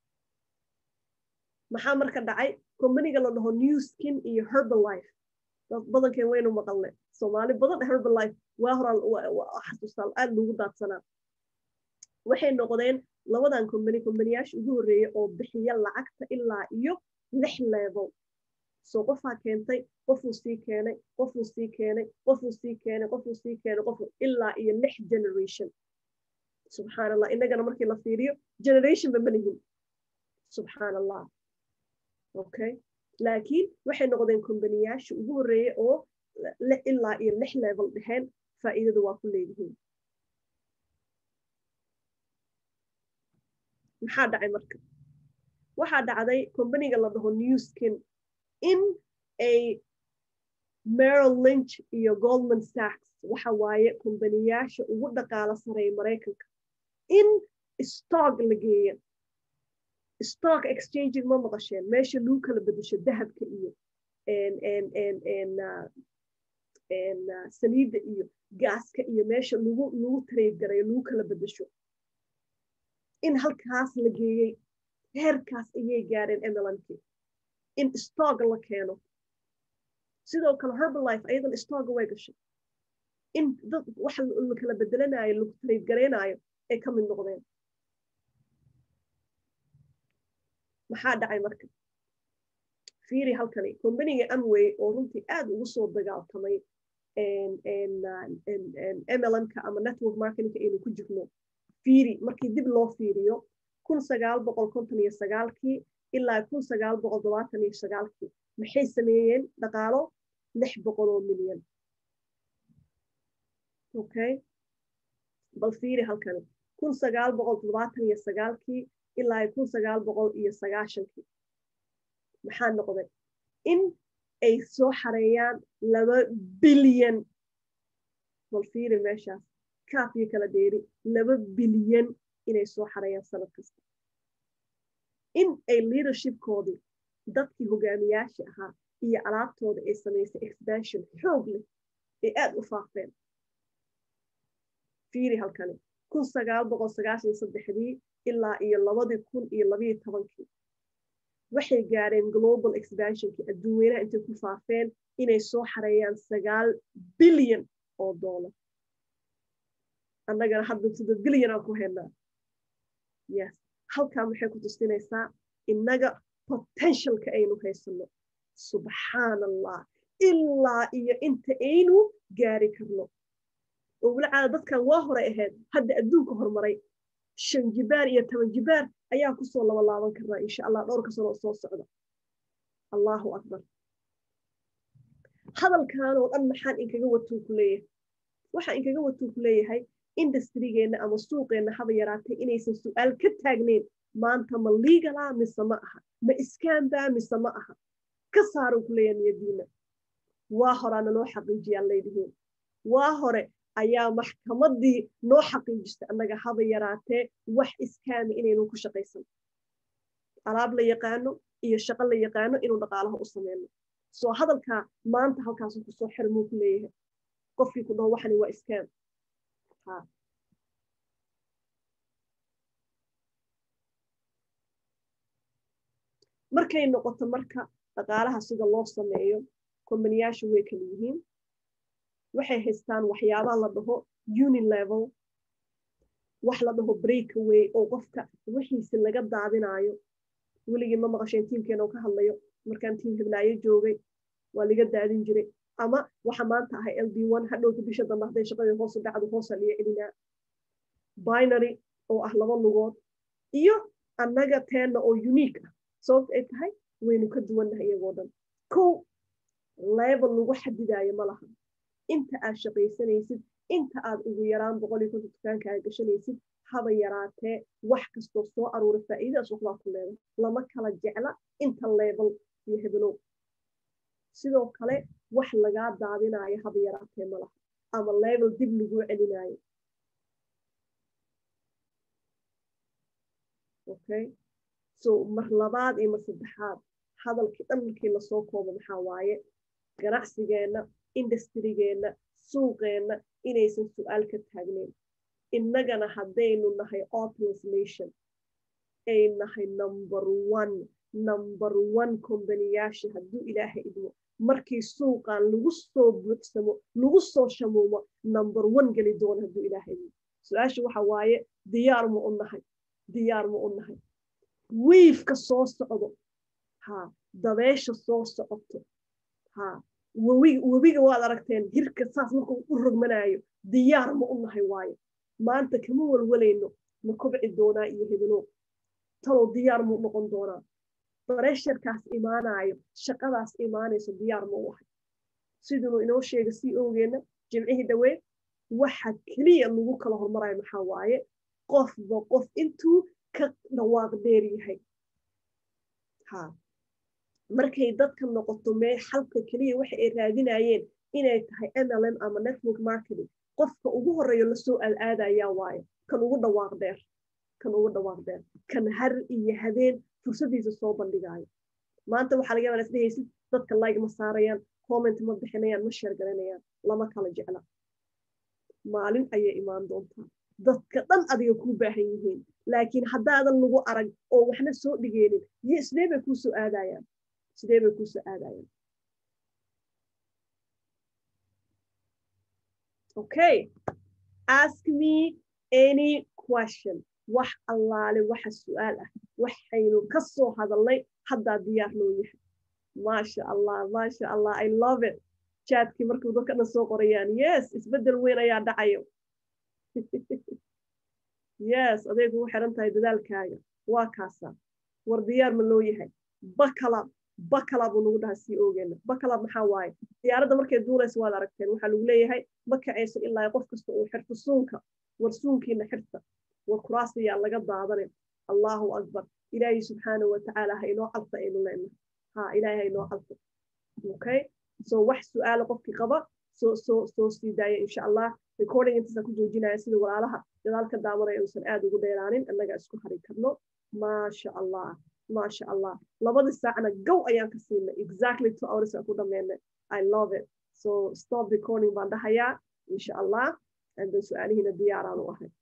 maxaa marka dhacay kombaniga la dhaho new skin iyo herbalife badankeen waynu maqalne soomaali badan herbalife waa horaa xasuustaa aad loogu daadsanaa waxay noqdeen labadan kombani kombaniyaasha ugu horreeya oo bixiya lacagta ilaa iyo lix level soo qofaa keentay qofuu sii keenay qofuu sii keenay qofuu sii keenay qofuu sii keenay qofu ilaa iyo lix generation subxaan allah innagana markii la fiiriyo generation ba malihin subxaan allah okay laakiin waxay noqdeen kombaniyaasha ugu horreeya oo ilaa iyo lix level dheheen faa'iidada waa ku leeyihiin maxaa dhacay marka waxaa dhacday kombaniga la dhaho new skin in ay merrill lynch iyo goldman sachs waxa waaye kombaniyaasha ugu dhaqaalo sareeya maraykanka in stock la geeya stock exchanging ma maqasheen meesha lagu kala bedesho dahabka iyo saliidda iyo gaaska iyo meesha lagu lagu trade garayo lagu kala bedesho in halkaas la geeyey heerkaas ayay gaareen emelankii in stock la keeno sidoo kale herbalife ayadan stocka way gashay in dad waxa la kala bedelanayo lagu trade garaynayo ay ka mid noqdeen maxaa dhacay marka fiiri halkani kombaniga amway oo runtii aad ugu soo dagaaltamay mlmka ama network marketingka aynu ku jirno fiiri markii dib loo fiiriyo kun sagaal boqol konton iyo sagaalkii ilaa kun sagaal boqol todobaatan iyo sagaalkii maxay sameeyeen dhaqaalo lix boqol oo milyan okay bal fiiri halkani kun sagaal boqol todobaatan iyo sagaalkii ilaa kun sagaal boqol iyo sagaashankii maxaa noqday in ay soo xareeyaan laba bilyan bal fiiri meeshaas kaaf iyo kala dheeri laba bilyan inay soo xareeyaan sanad kasta in ay leadershipkoodii dadkii hogaamiyaasha ahaa iyo alaabtooda ay samaysay expansion xoog leh ay aad u faafeen fiiri halkani kun sagaal boqol sagaashan saddexdii ilaa iyo labadii kun iyo labayo tobankii waxay gaareen global expansionkii adduunweynaha intay ku faafeen inay soo xareeyaan sagaal bilyan oo dollar annagana hadda sida bilyan aan ku haynaa yes halkaa maxay ku tustinaysaa innaga potentialka aynu haysano subxaan allah ilaa iyo inta aynu gaari karno oo weli caada dadkan waa hore ahayd hadda adduunka horumaray shan jibaar iyo toban jibaar ayaa kusoo laba laaban karnaa insha allah dhowrka sanoo soo socda allahu akbar hadalkan oo dhan maxaan inkaga watuu ku leeyahay waxaan inkaga watuu ku leeyahay industrigeenna ama suuqeenna haba yaraatay inaysan su-aal ka taagneyn maanta ma liigala mise ma aha ma iskaanbaa mise ma aha ka saaran ku leeyahay niyadiina waa horaa naloo xaqiijiyaan leedihiin waa hore ayaa maxkamaddii noo xaqiijistay annaga haba yaraatee wax iskaami inaynu ku shaqaysan alaab la yaqaano iyo shaqo la yaqaano inuu dhaqaalaha u sameyno soo hadalkaa maanta halkaasu kusoo xirmuu ku leeyahay qofkii ku dhaho waxani waa iskaam markay noqoto marka dhaqaalaha sida loo sameeyo kombaniyaashu way kala yihiin waxay haystaan waxyaabaha la dhaho unilevel wax la dhaho breakaway oo qofka wixiisi laga daadinaayo weligii ma maqasheen tiimkeena oo ka hadlayo markaan tiim hiblaayo joogay waa laga daadin jiray ama waxa maanta ahay ld one hadhowta bisha dambe hadday shaqadii hoosu dhacdo hoosa liyo celinaa binary oo ah laba lugood iyo annaga teenna oo unique ah sababta ay tahay waynu ka duwannahay iyagoo dhan kow level lagu xadidaayo ma laha inta aad shaqaysanaysid inta aad ugu yaraan boqol iyo konton dukaankaaga gashanaysid haba yaraatee wax kastoo soo aruura faa'iidadaas waxbaa ku leeday lama kala jecla inta level iyo hebelow sidoo kale wax lagaa daadinaayo haba yaraatee ma laha ama level dib laguu celinaayo okay so mar labaad iyo mar saddexaad hadalkii dhan markii lasoo koobo maxaa waaye ganacsigeenna industrigeenna suuqeenna inaysan su-aal ka taagneyn innagana haddaynu nahay opulus nation ay nahay number one number one kombaniyaasha hadduu ilaahay idmo markii suuqan lagu soo buuxsamo lagu soo shamuumo number one geli doono hadduu ilaahay idmo su-aasha waxa waaye diyaar ma u nahay diyaar ma u nahay wiifka soo socdo ha dabeesha soo socoto ha webiga waad aragteen hirka saas markuu u rogmanaayo diyaar ma u nahay waayo maanta kama walwalayno ma kobci doonaa iyo hebelo talow diyaar muu noqon doonaa baresharkaas imaanaayo shaqadaas imaanayso diyaar ma u ahay sidunu inoo sheega sii owgeenna jimcihii dhawee waxa keliya lagu kala hormarayo maxaa waaye qofba qof intuu ka dhawaaq dheer yahay ha markay dadka noqoto mee xalka keliya waxa ay raadinayeen inay tahay mlm ama network marketing qofka ugu horeeyo lasoo aadayaa waayo kan ugu dhawaaq dheer kan ugu dhawaaq dheer kan har iyo habeen fursadiisa soo bandhigaayo maanta waxaa laga yaabaa isdhehaysid dadka like ma saarayaan comment ma bixinayaan ma sheer garanayaan lama kala jecla maalin ayay imaan doontaa dadka dhan adiga kuu baahan yihiin laakiin haddaadan lagu arag oo waxna soo dhigeenin iyo sidee bay kuu soo aadayaan sidee bay kuu soo aadayaan okay ask me any question wax allaale waxa su-aal ah waxaynu ka soo hadalnay haddaa diyaar loo yahay maasha allah maasha allah i love it jaadkii markuu dadka dhan soo qorayaan yes isbeddel weyn ayaa dhacayo yes adeegu u xiran tahay dadaalkaaga waa kaasaa war diyaar ma loo yahay bakalab bakalab uu nagu dhaha sii oogeena bakalab maxaa waaye diyaaradda markay duulaysa waad aragteen waxaa lagu leeyahay ma kacayso ilaa qof kasta uu xirto suunka war suunkiina xirta war kuraasayaa laga daadane allahu akbar ilaahay subxaana watacaala ha inoo calta aynu leenahay ha ilaahay ha inoo calta okay so wax su-aala qofkii qaba soo soo soo sii daaya insha allah recording intaasaan ku joojinaya sida walaalaha gadaalka daawanaya uusan aad ugu dheeraanin annaga isku hari karno maasha allah maasha allah labadii saacna gow ayaan ka siinay exactly two hours aan ku dhameynay i love it so stop recording baan dhahayaa insha allah and then su-aalihiina diyaaraan u ahay